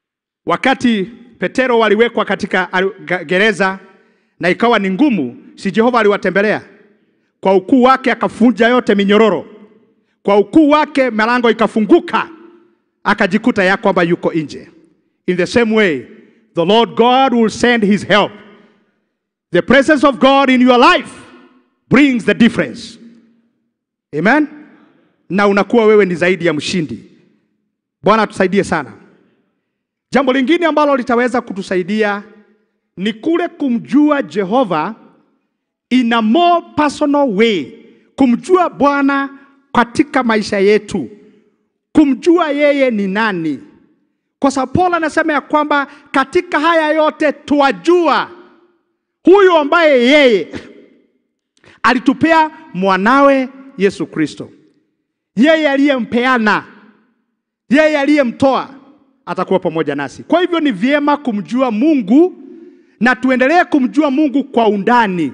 wakati Petero waliwekwa katika al- ga- gereza na ikawa ni ngumu, si Jehova aliwatembelea kwa ukuu wake, akafunja yote minyororo. Kwa ukuu wake milango ikafunguka, akajikuta ya kwamba yuko nje. In the same way, the Lord God will send his help. The presence of God in your life brings the difference. Amen. Na unakuwa wewe ni zaidi ya mshindi. Bwana atusaidie sana. Jambo lingine ambalo litaweza kutusaidia ni kule kumjua Jehova in a more personal way, kumjua Bwana katika maisha yetu, kumjua yeye ni nani, kwa sababu Paulo anasema ya kwamba katika haya yote tuwajua huyu ambaye yeye alitupea mwanawe Yesu Kristo, yeye aliyempeana, yeye aliyemtoa atakuwa pamoja nasi. Kwa hivyo ni vyema kumjua Mungu na tuendelee kumjua Mungu kwa undani.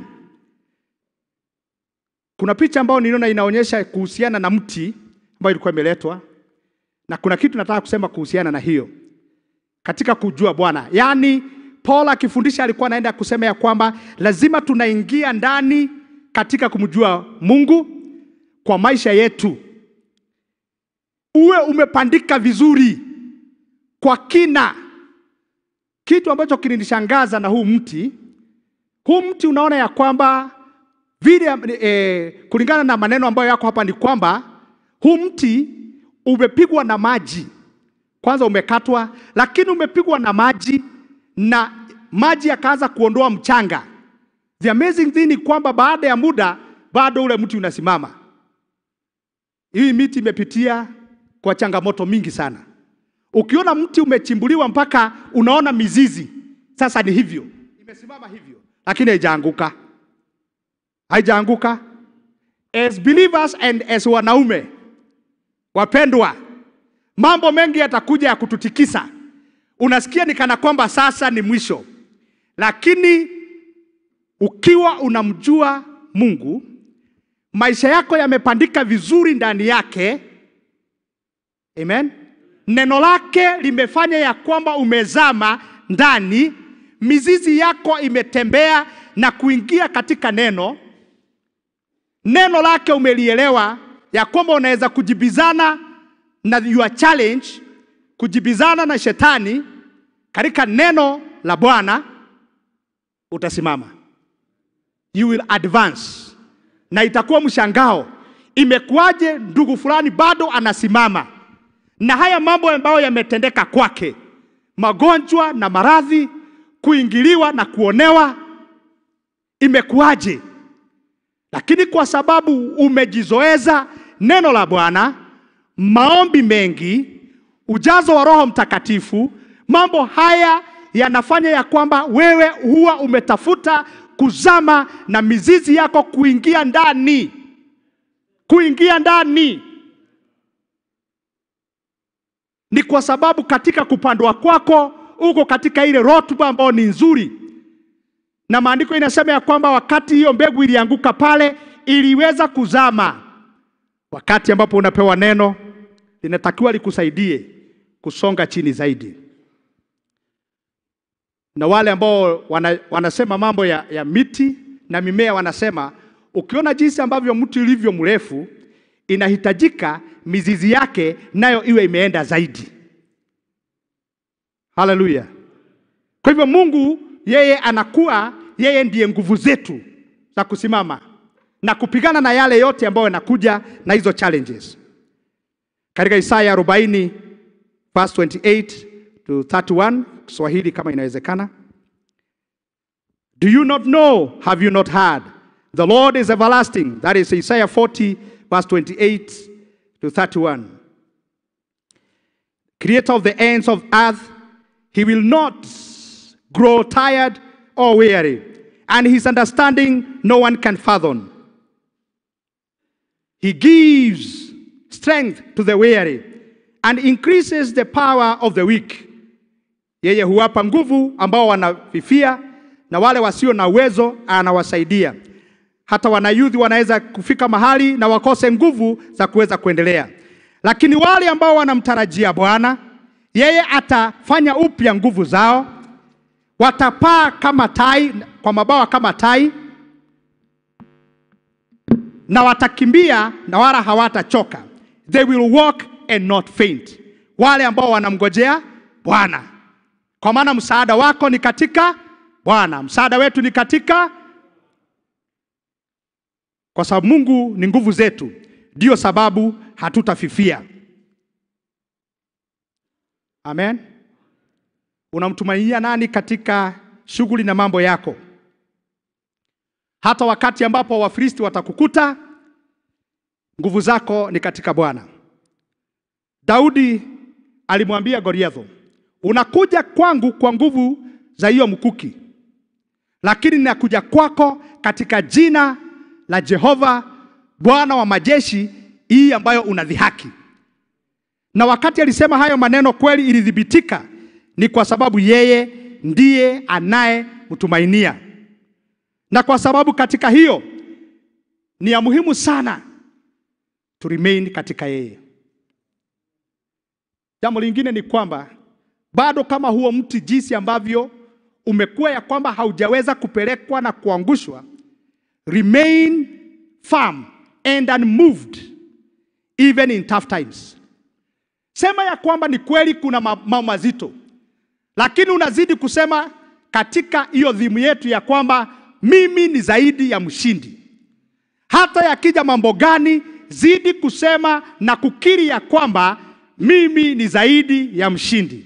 Kuna picha ambayo niliona inaonyesha kuhusiana na mti ambayo ilikuwa imeletwa, na kuna kitu nataka kusema kuhusiana na hiyo katika kujua Bwana. Yaani Paul akifundisha alikuwa anaenda kusema ya kwamba lazima tunaingia ndani katika kumjua Mungu kwa maisha yetu, uwe umepandika vizuri kwa kina. Kitu ambacho kilinishangaza na huu mti, huu mti unaona ya kwamba vile eh, kulingana na maneno ambayo yako hapa ni kwamba huu mti umepigwa na maji kwanza umekatwa, lakini umepigwa na maji na maji yakaanza kuondoa mchanga. The amazing thing ni kwamba baada ya muda bado ule mti unasimama. Hii miti imepitia kwa changamoto mingi sana. Ukiona mti umechimbuliwa mpaka unaona mizizi, sasa ni hivyo, imesimama hivyo, lakini haijaanguka, haijaanguka. As believers and as wanaume wapendwa, mambo mengi yatakuja ya kututikisa. Unasikia ni kana kwamba sasa ni mwisho, lakini ukiwa unamjua Mungu, maisha yako yamepandika vizuri ndani yake. Amen. Neno lake limefanya ya kwamba umezama ndani, mizizi yako imetembea na kuingia katika neno. Neno lake umelielewa ya kwamba unaweza kujibizana na your challenge, kujibizana na shetani katika neno la Bwana, utasimama, you will advance, na itakuwa mshangao, imekuwaje ndugu fulani bado anasimama na haya mambo ambayo yametendeka kwake, magonjwa na maradhi, kuingiliwa na kuonewa, imekuwaje? Lakini kwa sababu umejizoeza neno la Bwana, maombi mengi, ujazo wa Roho Mtakatifu, mambo haya yanafanya ya kwamba wewe huwa umetafuta kuzama na mizizi yako kuingia ndani, kuingia ndani. Ni kwa sababu katika kupandwa kwako uko katika ile rotuba ambayo ni nzuri, na maandiko inasema ya kwamba wakati hiyo mbegu ilianguka pale, iliweza kuzama. Wakati ambapo unapewa neno, linatakiwa likusaidie kusonga chini zaidi. Na wale ambao wana, wanasema mambo ya, ya miti na mimea wanasema ukiona jinsi ambavyo mti ulivyo mrefu, inahitajika mizizi yake nayo iwe imeenda zaidi. Haleluya! Kwa hivyo Mungu yeye anakuwa yeye ndiye nguvu zetu za kusimama na kupigana na yale yote ambayo yanakuja na hizo challenges. Katika Isaya 40 verse 28 to 31, Kiswahili kama inawezekana. Do you not know? Have you not heard? The Lord is everlasting. That is Isaiah 40 verse 28 to 31. Creator of the ends of earth, he will not grow tired or weary, and his understanding no one can fathom. He gives strength to the weary and increases the power of the weak. Yeye huwapa nguvu ambao wanafifia na wale wasio na uwezo anawasaidia. Hata wanayudhi wanaweza kufika mahali na wakose nguvu za kuweza kuendelea, lakini wale ambao wanamtarajia Bwana, yeye atafanya upya nguvu zao, watapaa kama tai, kwa mabawa kama tai, na watakimbia na wala hawatachoka. They will walk and not faint, wale ambao wanamngojea Bwana, kwa maana msaada wako ni katika Bwana, msaada wetu ni katika, kwa sababu Mungu ni nguvu zetu, ndiyo sababu hatutafifia. Amen. Unamtumainia nani katika shughuli na mambo yako? Hata wakati ambapo Wafilisti watakukuta, nguvu zako ni katika Bwana. Daudi alimwambia Goliathi, unakuja kwangu kwa nguvu za hiyo mkuki, lakini nakuja kwako katika jina la Jehova Bwana wa majeshi, hii ambayo unadhihaki. Na wakati alisema hayo maneno, kweli ilithibitika ni kwa sababu yeye ndiye anayemtumainia, na kwa sababu katika hiyo ni ya muhimu sana to remain katika yeye. Jambo lingine ni kwamba bado kama huo mti jinsi ambavyo umekuwa ya kwamba haujaweza kupelekwa na kuangushwa, remain firm and unmoved even in tough times. Sema ya kwamba ni kweli kuna mambo mazito, lakini unazidi kusema katika hiyo dhimu yetu ya kwamba mimi ni zaidi ya mshindi. Hata yakija mambo gani, zidi kusema na kukiri ya kwamba mimi ni zaidi ya mshindi.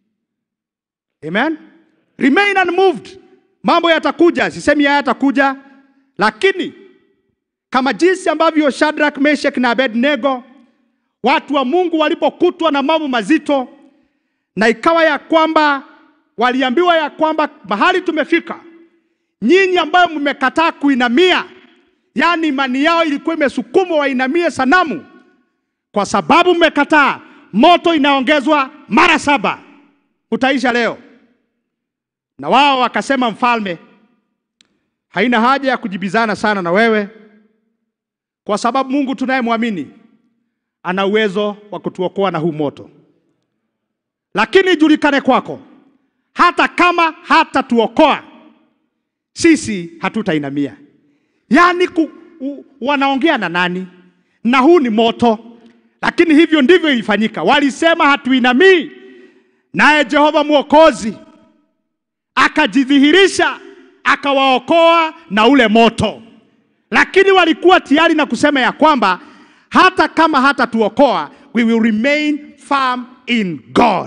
Amen. Remain unmoved. Mambo yatakuja, sisemi hayatakuja, lakini kama jinsi ambavyo Shadrach, Meshach na Abednego watu wa Mungu walipokutwa na mambo mazito, na ikawa ya kwamba waliambiwa ya kwamba mahali tumefika, nyinyi ambayo mmekataa kuinamia, yaani imani yao ilikuwa imesukumwa wainamie sanamu, kwa sababu mmekataa, moto inaongezwa mara saba, utaisha leo. Na wao wakasema, mfalme, haina haja ya kujibizana sana na wewe, kwa sababu Mungu tunayemwamini ana uwezo wa kutuokoa na huu moto. Lakini ijulikane kwako, hata kama hatatuokoa sisi hatutainamia. Yaani ku, u, wanaongea na nani? Na huu ni moto. Lakini hivyo ndivyo ilifanyika. Walisema hatuinamii, naye Jehova Mwokozi akajidhihirisha akawaokoa na ule moto. Lakini walikuwa tayari na kusema ya kwamba hata kama hatatuokoa we will remain firm in God.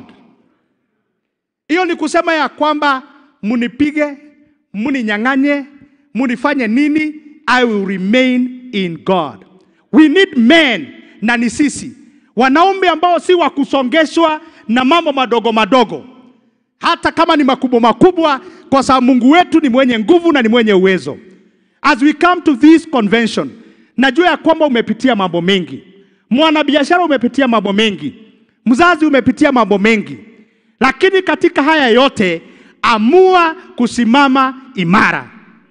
Hiyo ni kusema ya kwamba munipige, muninyang'anye, munifanye nini, I will remain in God. We need men, na ni sisi wanaume ambao si wa kusongeshwa na mambo madogo madogo, hata kama ni makubwa makubwa, kwa sababu Mungu wetu ni mwenye nguvu na ni mwenye uwezo. As we come to this convention, najua ya kwamba umepitia mambo mengi, mwanabiashara umepitia mambo mengi, mzazi umepitia mambo mengi, lakini katika haya yote amua kusimama imara.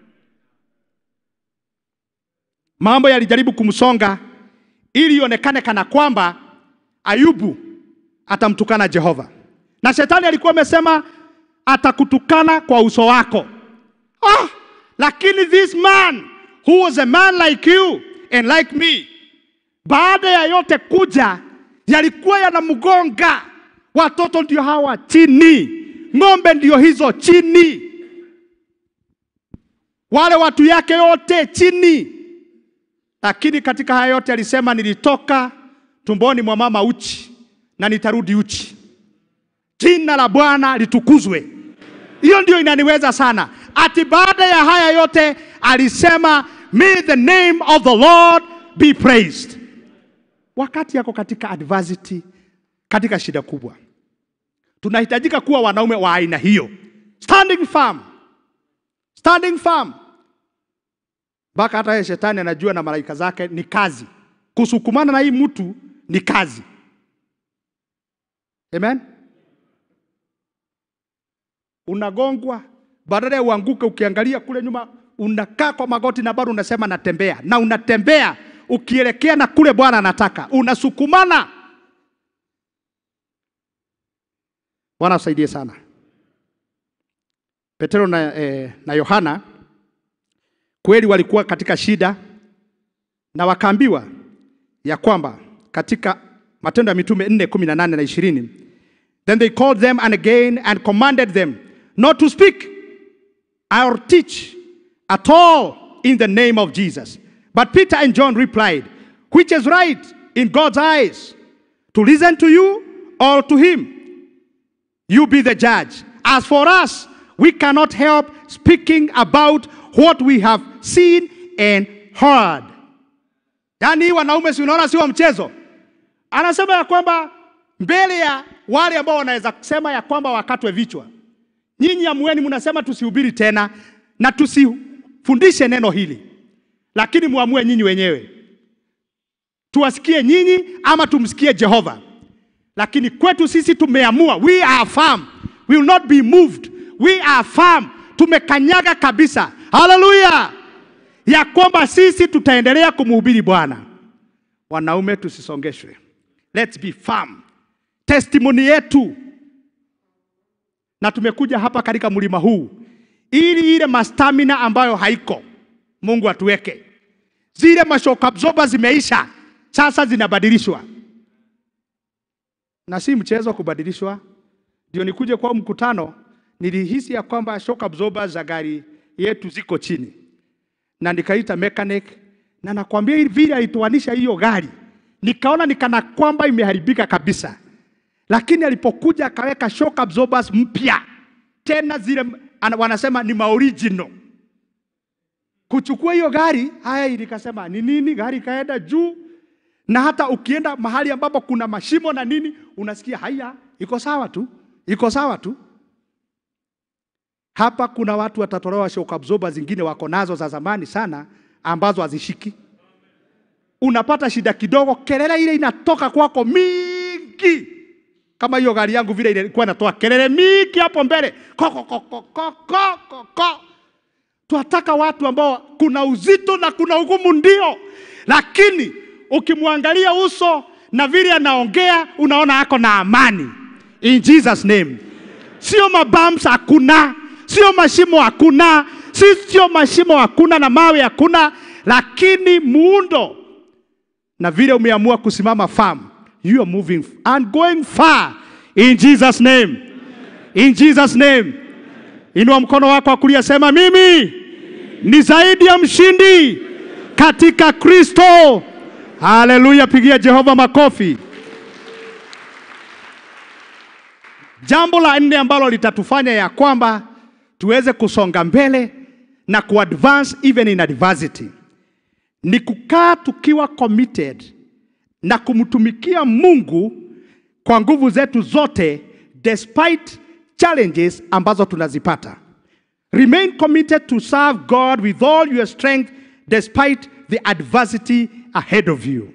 Mambo yalijaribu kumsonga ili ionekane kana kwamba Ayubu atamtukana Jehova, na shetani alikuwa amesema atakutukana kwa uso wako. Ah, lakini this man who was a man like you and like me, baada ya yote kuja, yalikuwa yanamgonga. Watoto ndio hawa chini, ng'ombe ndio hizo chini, wale watu yake yote chini. Lakini katika haya yote alisema, nilitoka tumboni mwa mama uchi na nitarudi uchi. Jina la Bwana litukuzwe. Hiyo ndio inaniweza sana. Ati baada ya haya yote alisema, may the name of the Lord be praised. Wakati yako katika adversity, katika shida kubwa, tunahitajika kuwa wanaume wa aina hiyo, standing firm, standing firm mpaka hata yeye shetani anajua na malaika zake ni kazi. Kusukumana na hii mtu ni kazi. Amen. Unagongwa, badala ya uanguke, ukiangalia kule nyuma, unakaa kwa magoti na bado unasema natembea, na unatembea ukielekea na kule Bwana anataka, unasukumana. Bwana asaidie sana. Petero na, eh, na Yohana kweli walikuwa katika shida na wakaambiwa ya kwamba katika Matendo ya Mitume 4 18 na 20 then they called them and again and commanded them not to speak or teach at all in the name of Jesus. But Peter and John replied, Which is right in God's eyes, to listen to you or to him? You be the judge. As for us, we cannot help speaking about what we have seen and heard. Yaani hii wanaume si unaona si wa mchezo. Anasema ya kwamba mbele ya wale ambao wanaweza kusema ya kwamba wakatwe vichwa, nyinyi amueni, mnasema tusihubiri tena na tusifundishe neno hili, lakini muamue nyinyi wenyewe, tuwasikie nyinyi ama tumsikie Jehova. Lakini kwetu sisi tumeamua, we are firm, we will not be moved, we are firm, tumekanyaga kabisa. Haleluya, ya kwamba sisi tutaendelea kumhubiri Bwana. Wanaume tusisongeshwe, let's be firm. Testimony yetu, na tumekuja hapa katika mlima huu ili ile mastamina ambayo haiko, Mungu atuweke. Zile mashock absorber zimeisha, sasa zinabadilishwa, na si mchezo kubadilishwa. Ndio nikuje kwa mkutano, nilihisi ya kwamba shock absorber za gari yetu ziko chini, na nikaita mechanic, na nakwambia hivi vile alitoanisha hiyo gari, nikaona nikana kwamba imeharibika kabisa, lakini alipokuja akaweka shock absorbers mpya tena zile ana- wanasema ni maoriginal. Kuchukua hiyo gari haya, ilikasema ni nini, gari ikaenda juu, na hata ukienda mahali ambapo kuna mashimo na nini, unasikia haya, iko sawa tu, iko sawa tu. Hapa kuna watu watatolewa shock absorber zingine wako nazo za zamani sana ambazo hazishiki. Unapata shida kidogo, kelele ile inatoka kwako mingi kama hiyo gari yangu vile ilikuwa inatoa kelele mingi hapo mbele ko, ko, ko, ko, ko, ko, ko, ko. Twataka watu ambao kuna uzito na kuna ugumu ndio, lakini ukimwangalia uso na vile anaongea unaona ako na amani. In Jesus name. Sio mabumps hakuna, sio mashimo hakuna, si- sio mashimo hakuna na mawe hakuna, lakini muundo na vile umeamua kusimama firm, you are moving and going far in Jesus name. In Jesus name. Inua mkono wako wa kulia, sema mimi ni zaidi ya mshindi katika Kristo. Haleluya, pigia Jehova makofi. Jambo la nne ambalo litatufanya ya kwamba tuweze kusonga mbele na kuadvance even in adversity ni kukaa tukiwa committed na kumtumikia Mungu kwa nguvu zetu zote despite challenges ambazo tunazipata. Remain committed to serve God with all your strength despite the adversity ahead of you.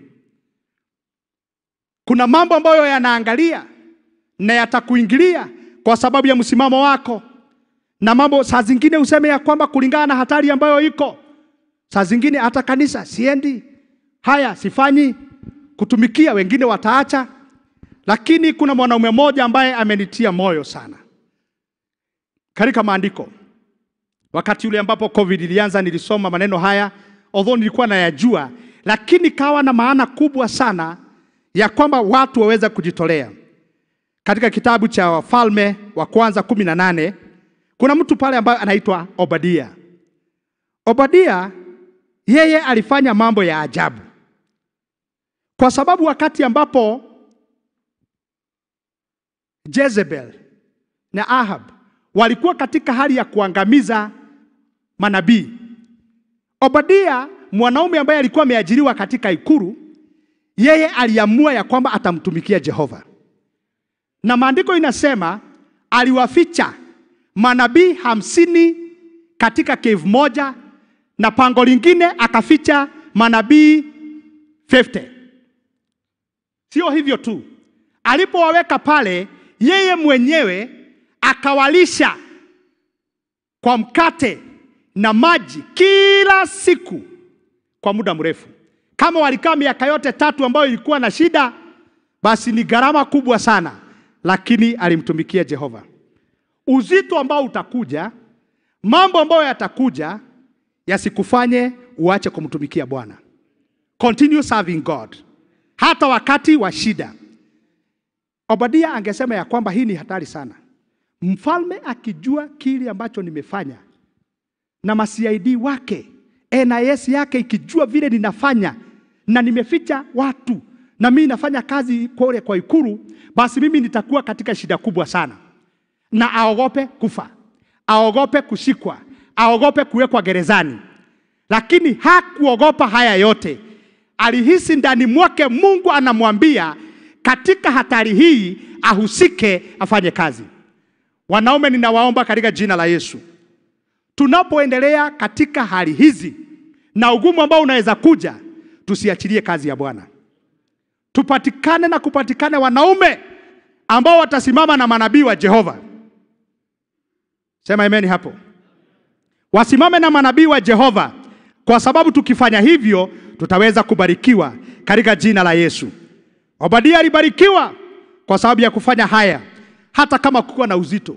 Kuna mambo ambayo yanaangalia na yatakuingilia kwa sababu ya msimamo wako, na mambo saa zingine useme ya kwamba kulingana na hatari ambayo iko Saa zingine hata kanisa siendi, haya sifanyi kutumikia, wengine wataacha. Lakini kuna mwanaume mmoja ambaye amenitia moyo sana katika maandiko. Wakati ule ambapo COVID ilianza, nilisoma maneno haya, although nilikuwa nayajua, lakini kawa na maana kubwa sana ya kwamba watu waweze kujitolea. Katika kitabu cha Wafalme wa kwanza kumi na nane kuna mtu pale ambaye anaitwa Obadia. Obadia yeye alifanya mambo ya ajabu, kwa sababu wakati ambapo Jezebel na Ahab walikuwa katika hali ya kuangamiza manabii, Obadia mwanaume ambaye alikuwa ameajiriwa katika ikulu, yeye aliamua ya kwamba atamtumikia Jehova, na maandiko inasema aliwaficha manabii hamsini katika cave moja na pango lingine akaficha manabii 50. Sio hivyo tu, alipowaweka pale, yeye mwenyewe akawalisha kwa mkate na maji kila siku kwa muda mrefu. Kama walikaa miaka yote tatu ambayo ilikuwa na shida, basi ni gharama kubwa sana. lakini alimtumikia Jehova. Uzito ambao utakuja, mambo ambayo yatakuja yasikufanye uache kumtumikia Bwana. Continue serving God hata wakati wa shida. Obadia angesema ya kwamba hii ni hatari sana. Mfalme akijua kile ambacho nimefanya na ma-CID wake NIS yake ikijua vile ninafanya na nimeficha watu na mimi nafanya kazi kule kwa ikulu, basi mimi nitakuwa katika shida kubwa sana, na aogope kufa, aogope kushikwa, aogope kuwekwa gerezani. Lakini hakuogopa haya yote, alihisi ndani mwake Mungu anamwambia katika hatari hii ahusike, afanye kazi. Wanaume, ninawaomba katika jina la Yesu, tunapoendelea katika hali hizi na ugumu ambao unaweza kuja, tusiachilie kazi ya Bwana. Tupatikane na kupatikane wanaume ambao watasimama na manabii wa Jehova. Sema amen hapo. Wasimame na manabii wa Jehova, kwa sababu tukifanya hivyo tutaweza kubarikiwa katika jina la Yesu. Obadia alibarikiwa kwa sababu ya kufanya haya, hata kama kukuwa na uzito.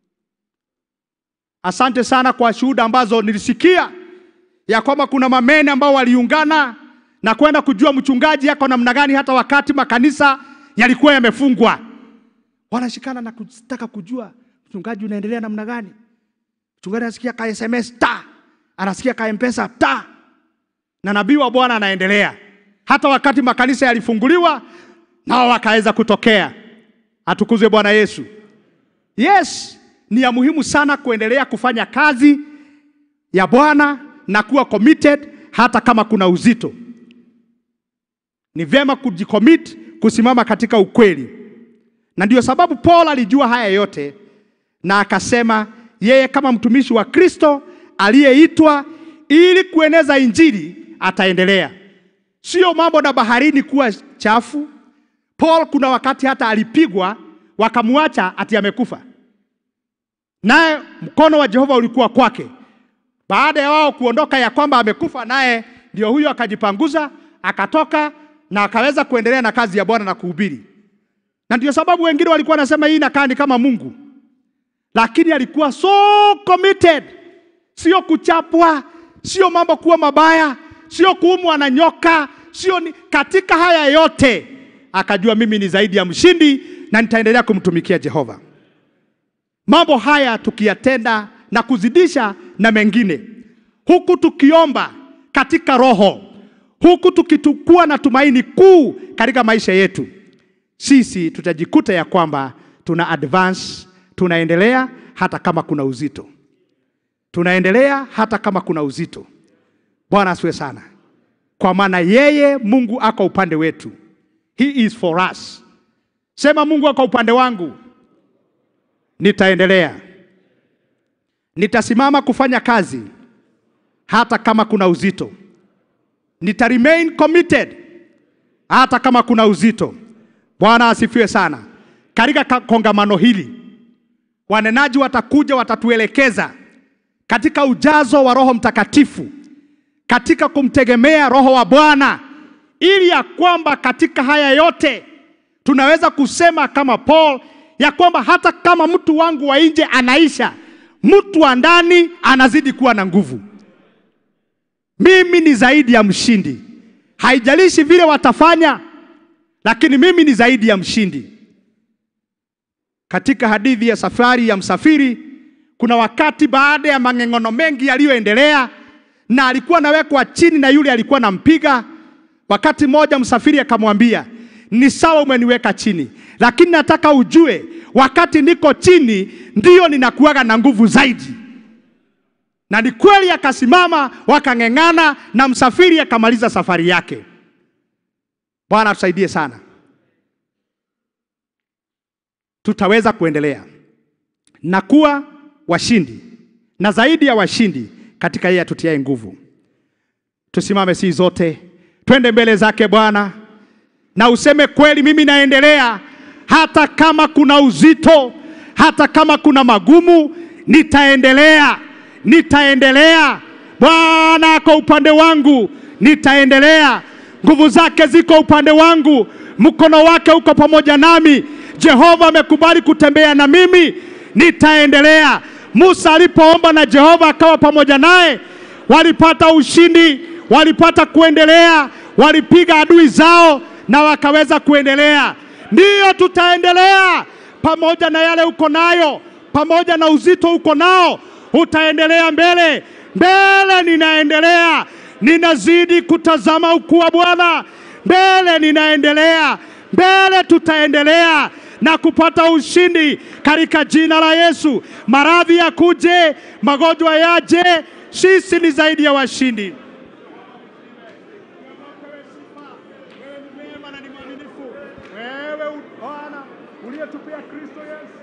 Asante sana kwa shuhuda ambazo nilisikia ya kwamba kuna mamene ambao waliungana na kwenda kujua mchungaji yako namna gani, hata wakati makanisa yalikuwa yamefungwa, wanashikana na kutaka kujua mchungaji unaendelea namna gani. Mchungaji anasikia ka SMS ta, anasikia ka mpesa ta, na nabii wa Bwana anaendelea hata wakati makanisa yalifunguliwa, nao wakaweza kutokea. Atukuzwe Bwana Yesu. Yes, ni ya muhimu sana kuendelea kufanya kazi ya Bwana na kuwa committed hata kama kuna uzito. Ni vyema kujicommit kusimama katika ukweli, na ndio sababu Paul alijua haya yote na akasema yeye kama mtumishi wa Kristo aliyeitwa ili kueneza injili ataendelea. Sio mambo na baharini kuwa chafu. Paul kuna wakati hata alipigwa wakamwacha ati amekufa, naye mkono wa Jehova ulikuwa kwake. Baada ya wao kuondoka ya kwamba amekufa, naye ndio huyo akajipanguza akatoka na akaweza kuendelea na kazi ya Bwana na kuhubiri. Na ndio sababu wengine walikuwa wanasema hii inakaa ni kama Mungu, lakini alikuwa so committed, sio kuchapwa, sio mambo kuwa mabaya, sio kuumwa na nyoka, sio ni... katika haya yote akajua mimi ni zaidi ya mshindi na nitaendelea kumtumikia Jehova. Mambo haya tukiyatenda na kuzidisha na mengine, huku tukiomba katika roho, huku tukitukua na tumaini kuu katika maisha yetu, sisi tutajikuta ya kwamba tuna advance, tunaendelea hata kama kuna uzito, tunaendelea hata kama kuna uzito. Bwana asiwe sana, kwa maana yeye Mungu ako upande wetu. He is for us. Sema Mungu ako upande wangu, nitaendelea, nitasimama kufanya kazi hata kama kuna uzito, nita remain committed hata kama kuna uzito. Bwana asifiwe sana. Katika ka- kongamano hili wanenaji watakuja, watatuelekeza katika ujazo wa Roho Mtakatifu, katika kumtegemea Roho wa Bwana, ili ya kwamba katika haya yote tunaweza kusema kama Paul ya kwamba hata kama mtu wangu wa nje anaisha, mtu wa ndani anazidi kuwa na nguvu. Mimi ni zaidi ya mshindi, haijalishi vile watafanya, lakini mimi ni zaidi ya mshindi. Katika hadithi ya safari ya msafiri, kuna wakati baada ya mang'eng'ono mengi yaliyoendelea, na alikuwa anawekwa chini na yule alikuwa nampiga. Wakati mmoja msafiri akamwambia, ni sawa umeniweka chini, lakini nataka ujue wakati niko chini ndiyo ninakuwaga na nguvu zaidi. Na ni kweli, akasimama wakang'eng'ana, na msafiri akamaliza safari yake. Bwana tusaidie sana, tutaweza kuendelea na kuwa washindi na zaidi ya washindi katika yeye atutiaye nguvu. Tusimame si zote, twende mbele zake Bwana na useme kweli, mimi naendelea hata kama kuna uzito, hata kama kuna magumu, nitaendelea, nitaendelea. Bwana ako upande wangu, nitaendelea. Nguvu zake ziko upande wangu, mkono wake uko pamoja nami. Jehova amekubali kutembea na mimi, nitaendelea. Musa alipoomba na Jehova akawa pamoja naye, walipata ushindi, walipata kuendelea, walipiga adui zao na wakaweza kuendelea. Ndiyo, tutaendelea pamoja na yale uko nayo, pamoja na uzito uko nao, utaendelea mbele mbele. Ninaendelea, ninazidi kutazama ukuu wa Bwana mbele, ninaendelea mbele, tutaendelea na kupata ushindi katika jina la Yesu. Maradhi yakuje, magonjwa yaje, sisi ni zaidi ya washindi. Wewe ni mwema na ni mwaminifu. Wewe Bwana uliyetupia Kristo Yesu.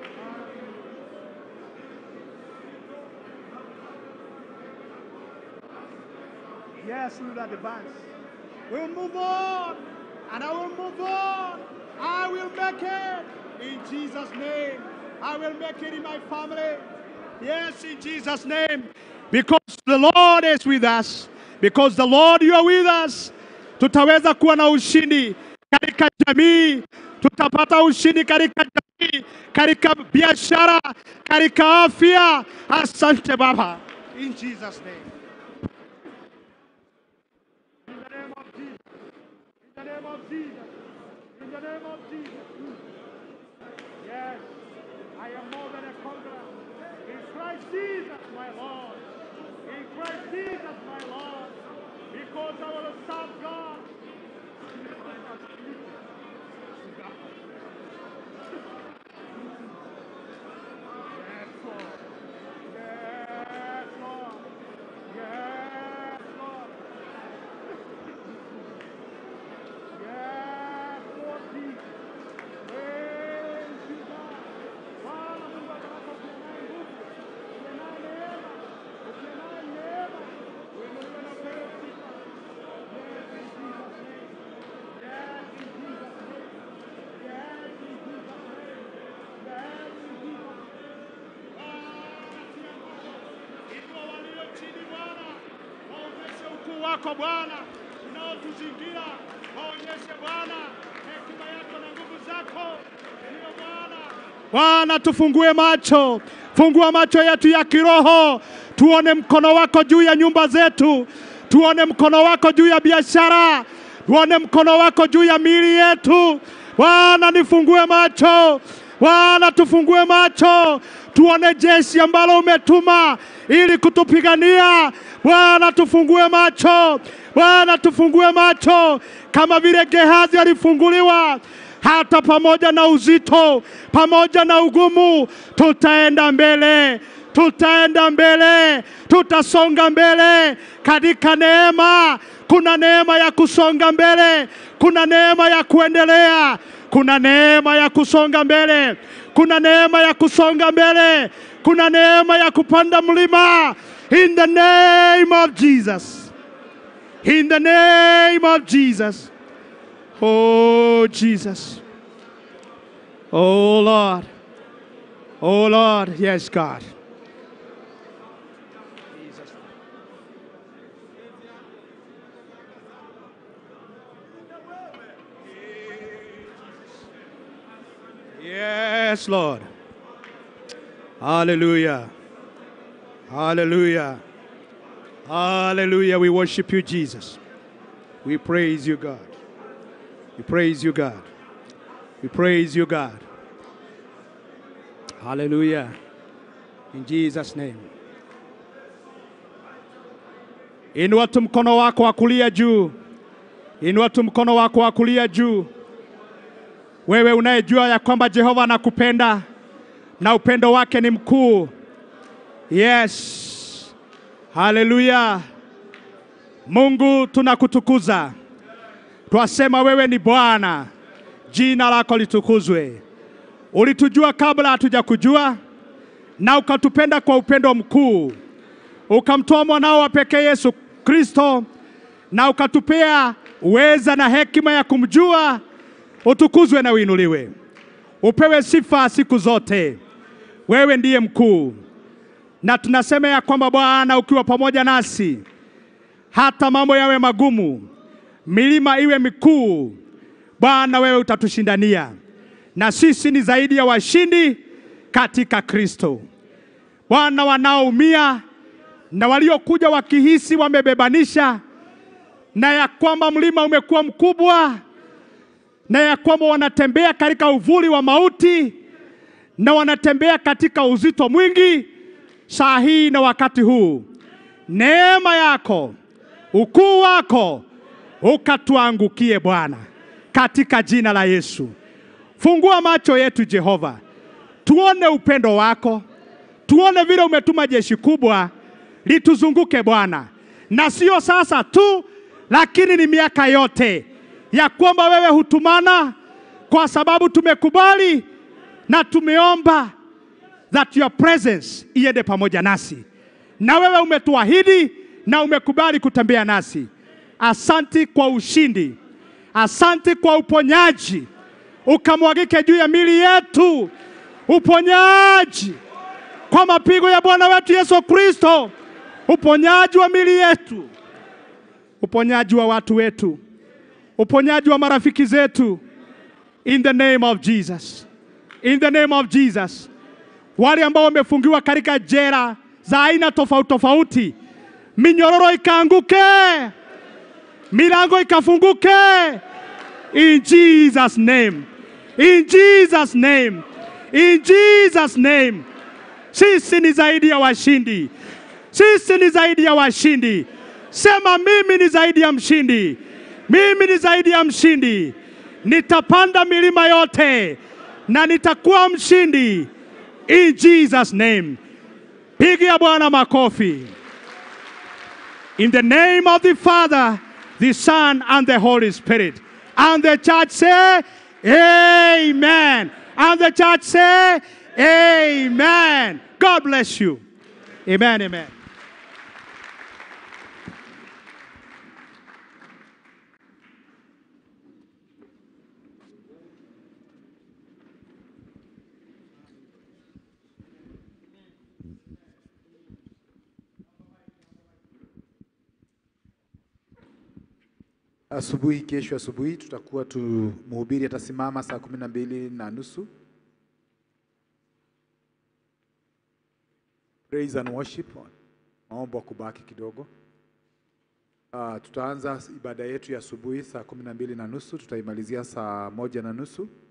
Yes, we will advance. We'll move on, and I will move on. I will make it in Jesus' name. I will make it in my family. Yes, in Jesus' name. Because the Lord is with us. Because the Lord you are with us. Tutaweza kuwa na ushindi katika jamii, tutapata ushindi katika jamii, katika biashara, katika afya. Asante Baba. In Jesus' name. In the name of Jesus. In the name of Jesus. In the name of Jesus. Yes, I am more than a conqueror. In Christ Jesus, my Lord. In Christ Jesus, my Lord. Because I will serve God. Yes, Lord. Yes, Lord. Yes, Lord. Yes, Lord Jesus. Praise you, God. Bwana Mungu atawapa kunaye nguvu, kunaye neema, kunaye neema. Uinuliwe na upewe sifa. Yes, in Jesus' name. Yes, in Jesus' name. Yes, in Jesus' name. Yes, in Jesus' name. Inua walio chini Bwana, waonyeshe ukuu wako Bwana unaotuzingira, waonyeshe Bwana hekima yako na nguvu zako. Ndiyo Bwana. Bwana, tufungue macho, fungua macho yetu ya kiroho, tuone mkono wako juu ya nyumba zetu, tuone mkono wako juu ya biashara, tuone mkono wako juu ya miili yetu. Bwana, nifungue macho Bwana, tufungue macho tuone jeshi ambalo umetuma ili kutupigania. Bwana, tufungue macho. Bwana, tufungue macho kama vile Gehazi alifunguliwa hata pamoja na uzito, pamoja na ugumu, tutaenda mbele, tutaenda mbele, tutasonga mbele katika neema. Kuna neema ya kusonga mbele, kuna neema ya kuendelea, kuna neema ya kusonga mbele, kuna neema ya kusonga mbele, kuna neema ya kupanda mlima. In the name of Jesus, in the name of Jesus. Oh, Jesus. Oh, Lord. Oh, Lord. Yes, God. Yes, Lord. Hallelujah. Hallelujah. Hallelujah. We worship you, Jesus. We praise you, God. We praise you, God. We praise you, God. Hallelujah. In Jesus' name. Inua tu mkono wako wa kulia juu. Inua tu mkono wako wa kulia juu. Wewe unayejua ya kwamba Jehova anakupenda na upendo wake ni mkuu. Yes. Haleluya. Mungu tunakutukuza. Twasema wewe ni Bwana. Jina lako litukuzwe. Ulitujua kabla hatujakujua na ukatupenda kwa upendo mkuu. Ukamtoa mwanao wa pekee Yesu Kristo na ukatupea uweza na hekima ya kumjua. Utukuzwe na uinuliwe, upewe sifa siku zote. Wewe ndiye mkuu, na tunasema ya kwamba Bwana, ukiwa pamoja nasi, hata mambo yawe magumu, milima iwe mikuu, Bwana wewe utatushindania. na sisi ni zaidi ya washindi katika Kristo. Bwana, wanaoumia na waliokuja wakihisi wamebebanisha na ya kwamba mlima umekuwa mkubwa na ya kwamba wanatembea katika uvuli wa mauti na wanatembea katika uzito mwingi, saa hii na wakati huu, neema yako, ukuu wako ukatuangukie Bwana, katika jina la Yesu. Fungua macho yetu Jehova, tuone upendo wako, tuone vile umetuma jeshi kubwa lituzunguke Bwana, na sio sasa tu, lakini ni miaka yote ya kwamba wewe hutumana, kwa sababu tumekubali na tumeomba that your presence iende pamoja nasi, na wewe umetuahidi na umekubali kutembea nasi. Asanti kwa ushindi, asanti kwa uponyaji, ukamwagike juu ya mili yetu, uponyaji kwa mapigo ya Bwana wetu Yesu Kristo, uponyaji wa mili yetu, uponyaji wa watu wetu, uponyaji wa marafiki zetu, in the name of Jesus, in the name of Jesus. Wale ambao wamefungiwa katika jela za aina tofauti tofauti, minyororo ikaanguke, milango ikafunguke, in Jesus name, in Jesus name, in Jesus name. Sisi ni zaidi ya washindi, sisi ni zaidi ya washindi. Sema mimi ni zaidi ya mshindi, mimi ni zaidi ya mshindi. Nitapanda milima yote na nitakuwa mshindi in Jesus name. Pigia Bwana makofi. In the name of the Father, the Son, and the Holy Spirit. And the church say, Amen. And the church say, Amen. God bless you. Amen. Amen. Asubuhi, kesho asubuhi tutakuwa tu mhubiri atasimama saa kumi na mbili na nusu. Praise and worship, maombo kubaki kidogo. Uh, tutaanza ibada yetu ya asubuhi saa kumi na mbili na nusu tutaimalizia saa moja na nusu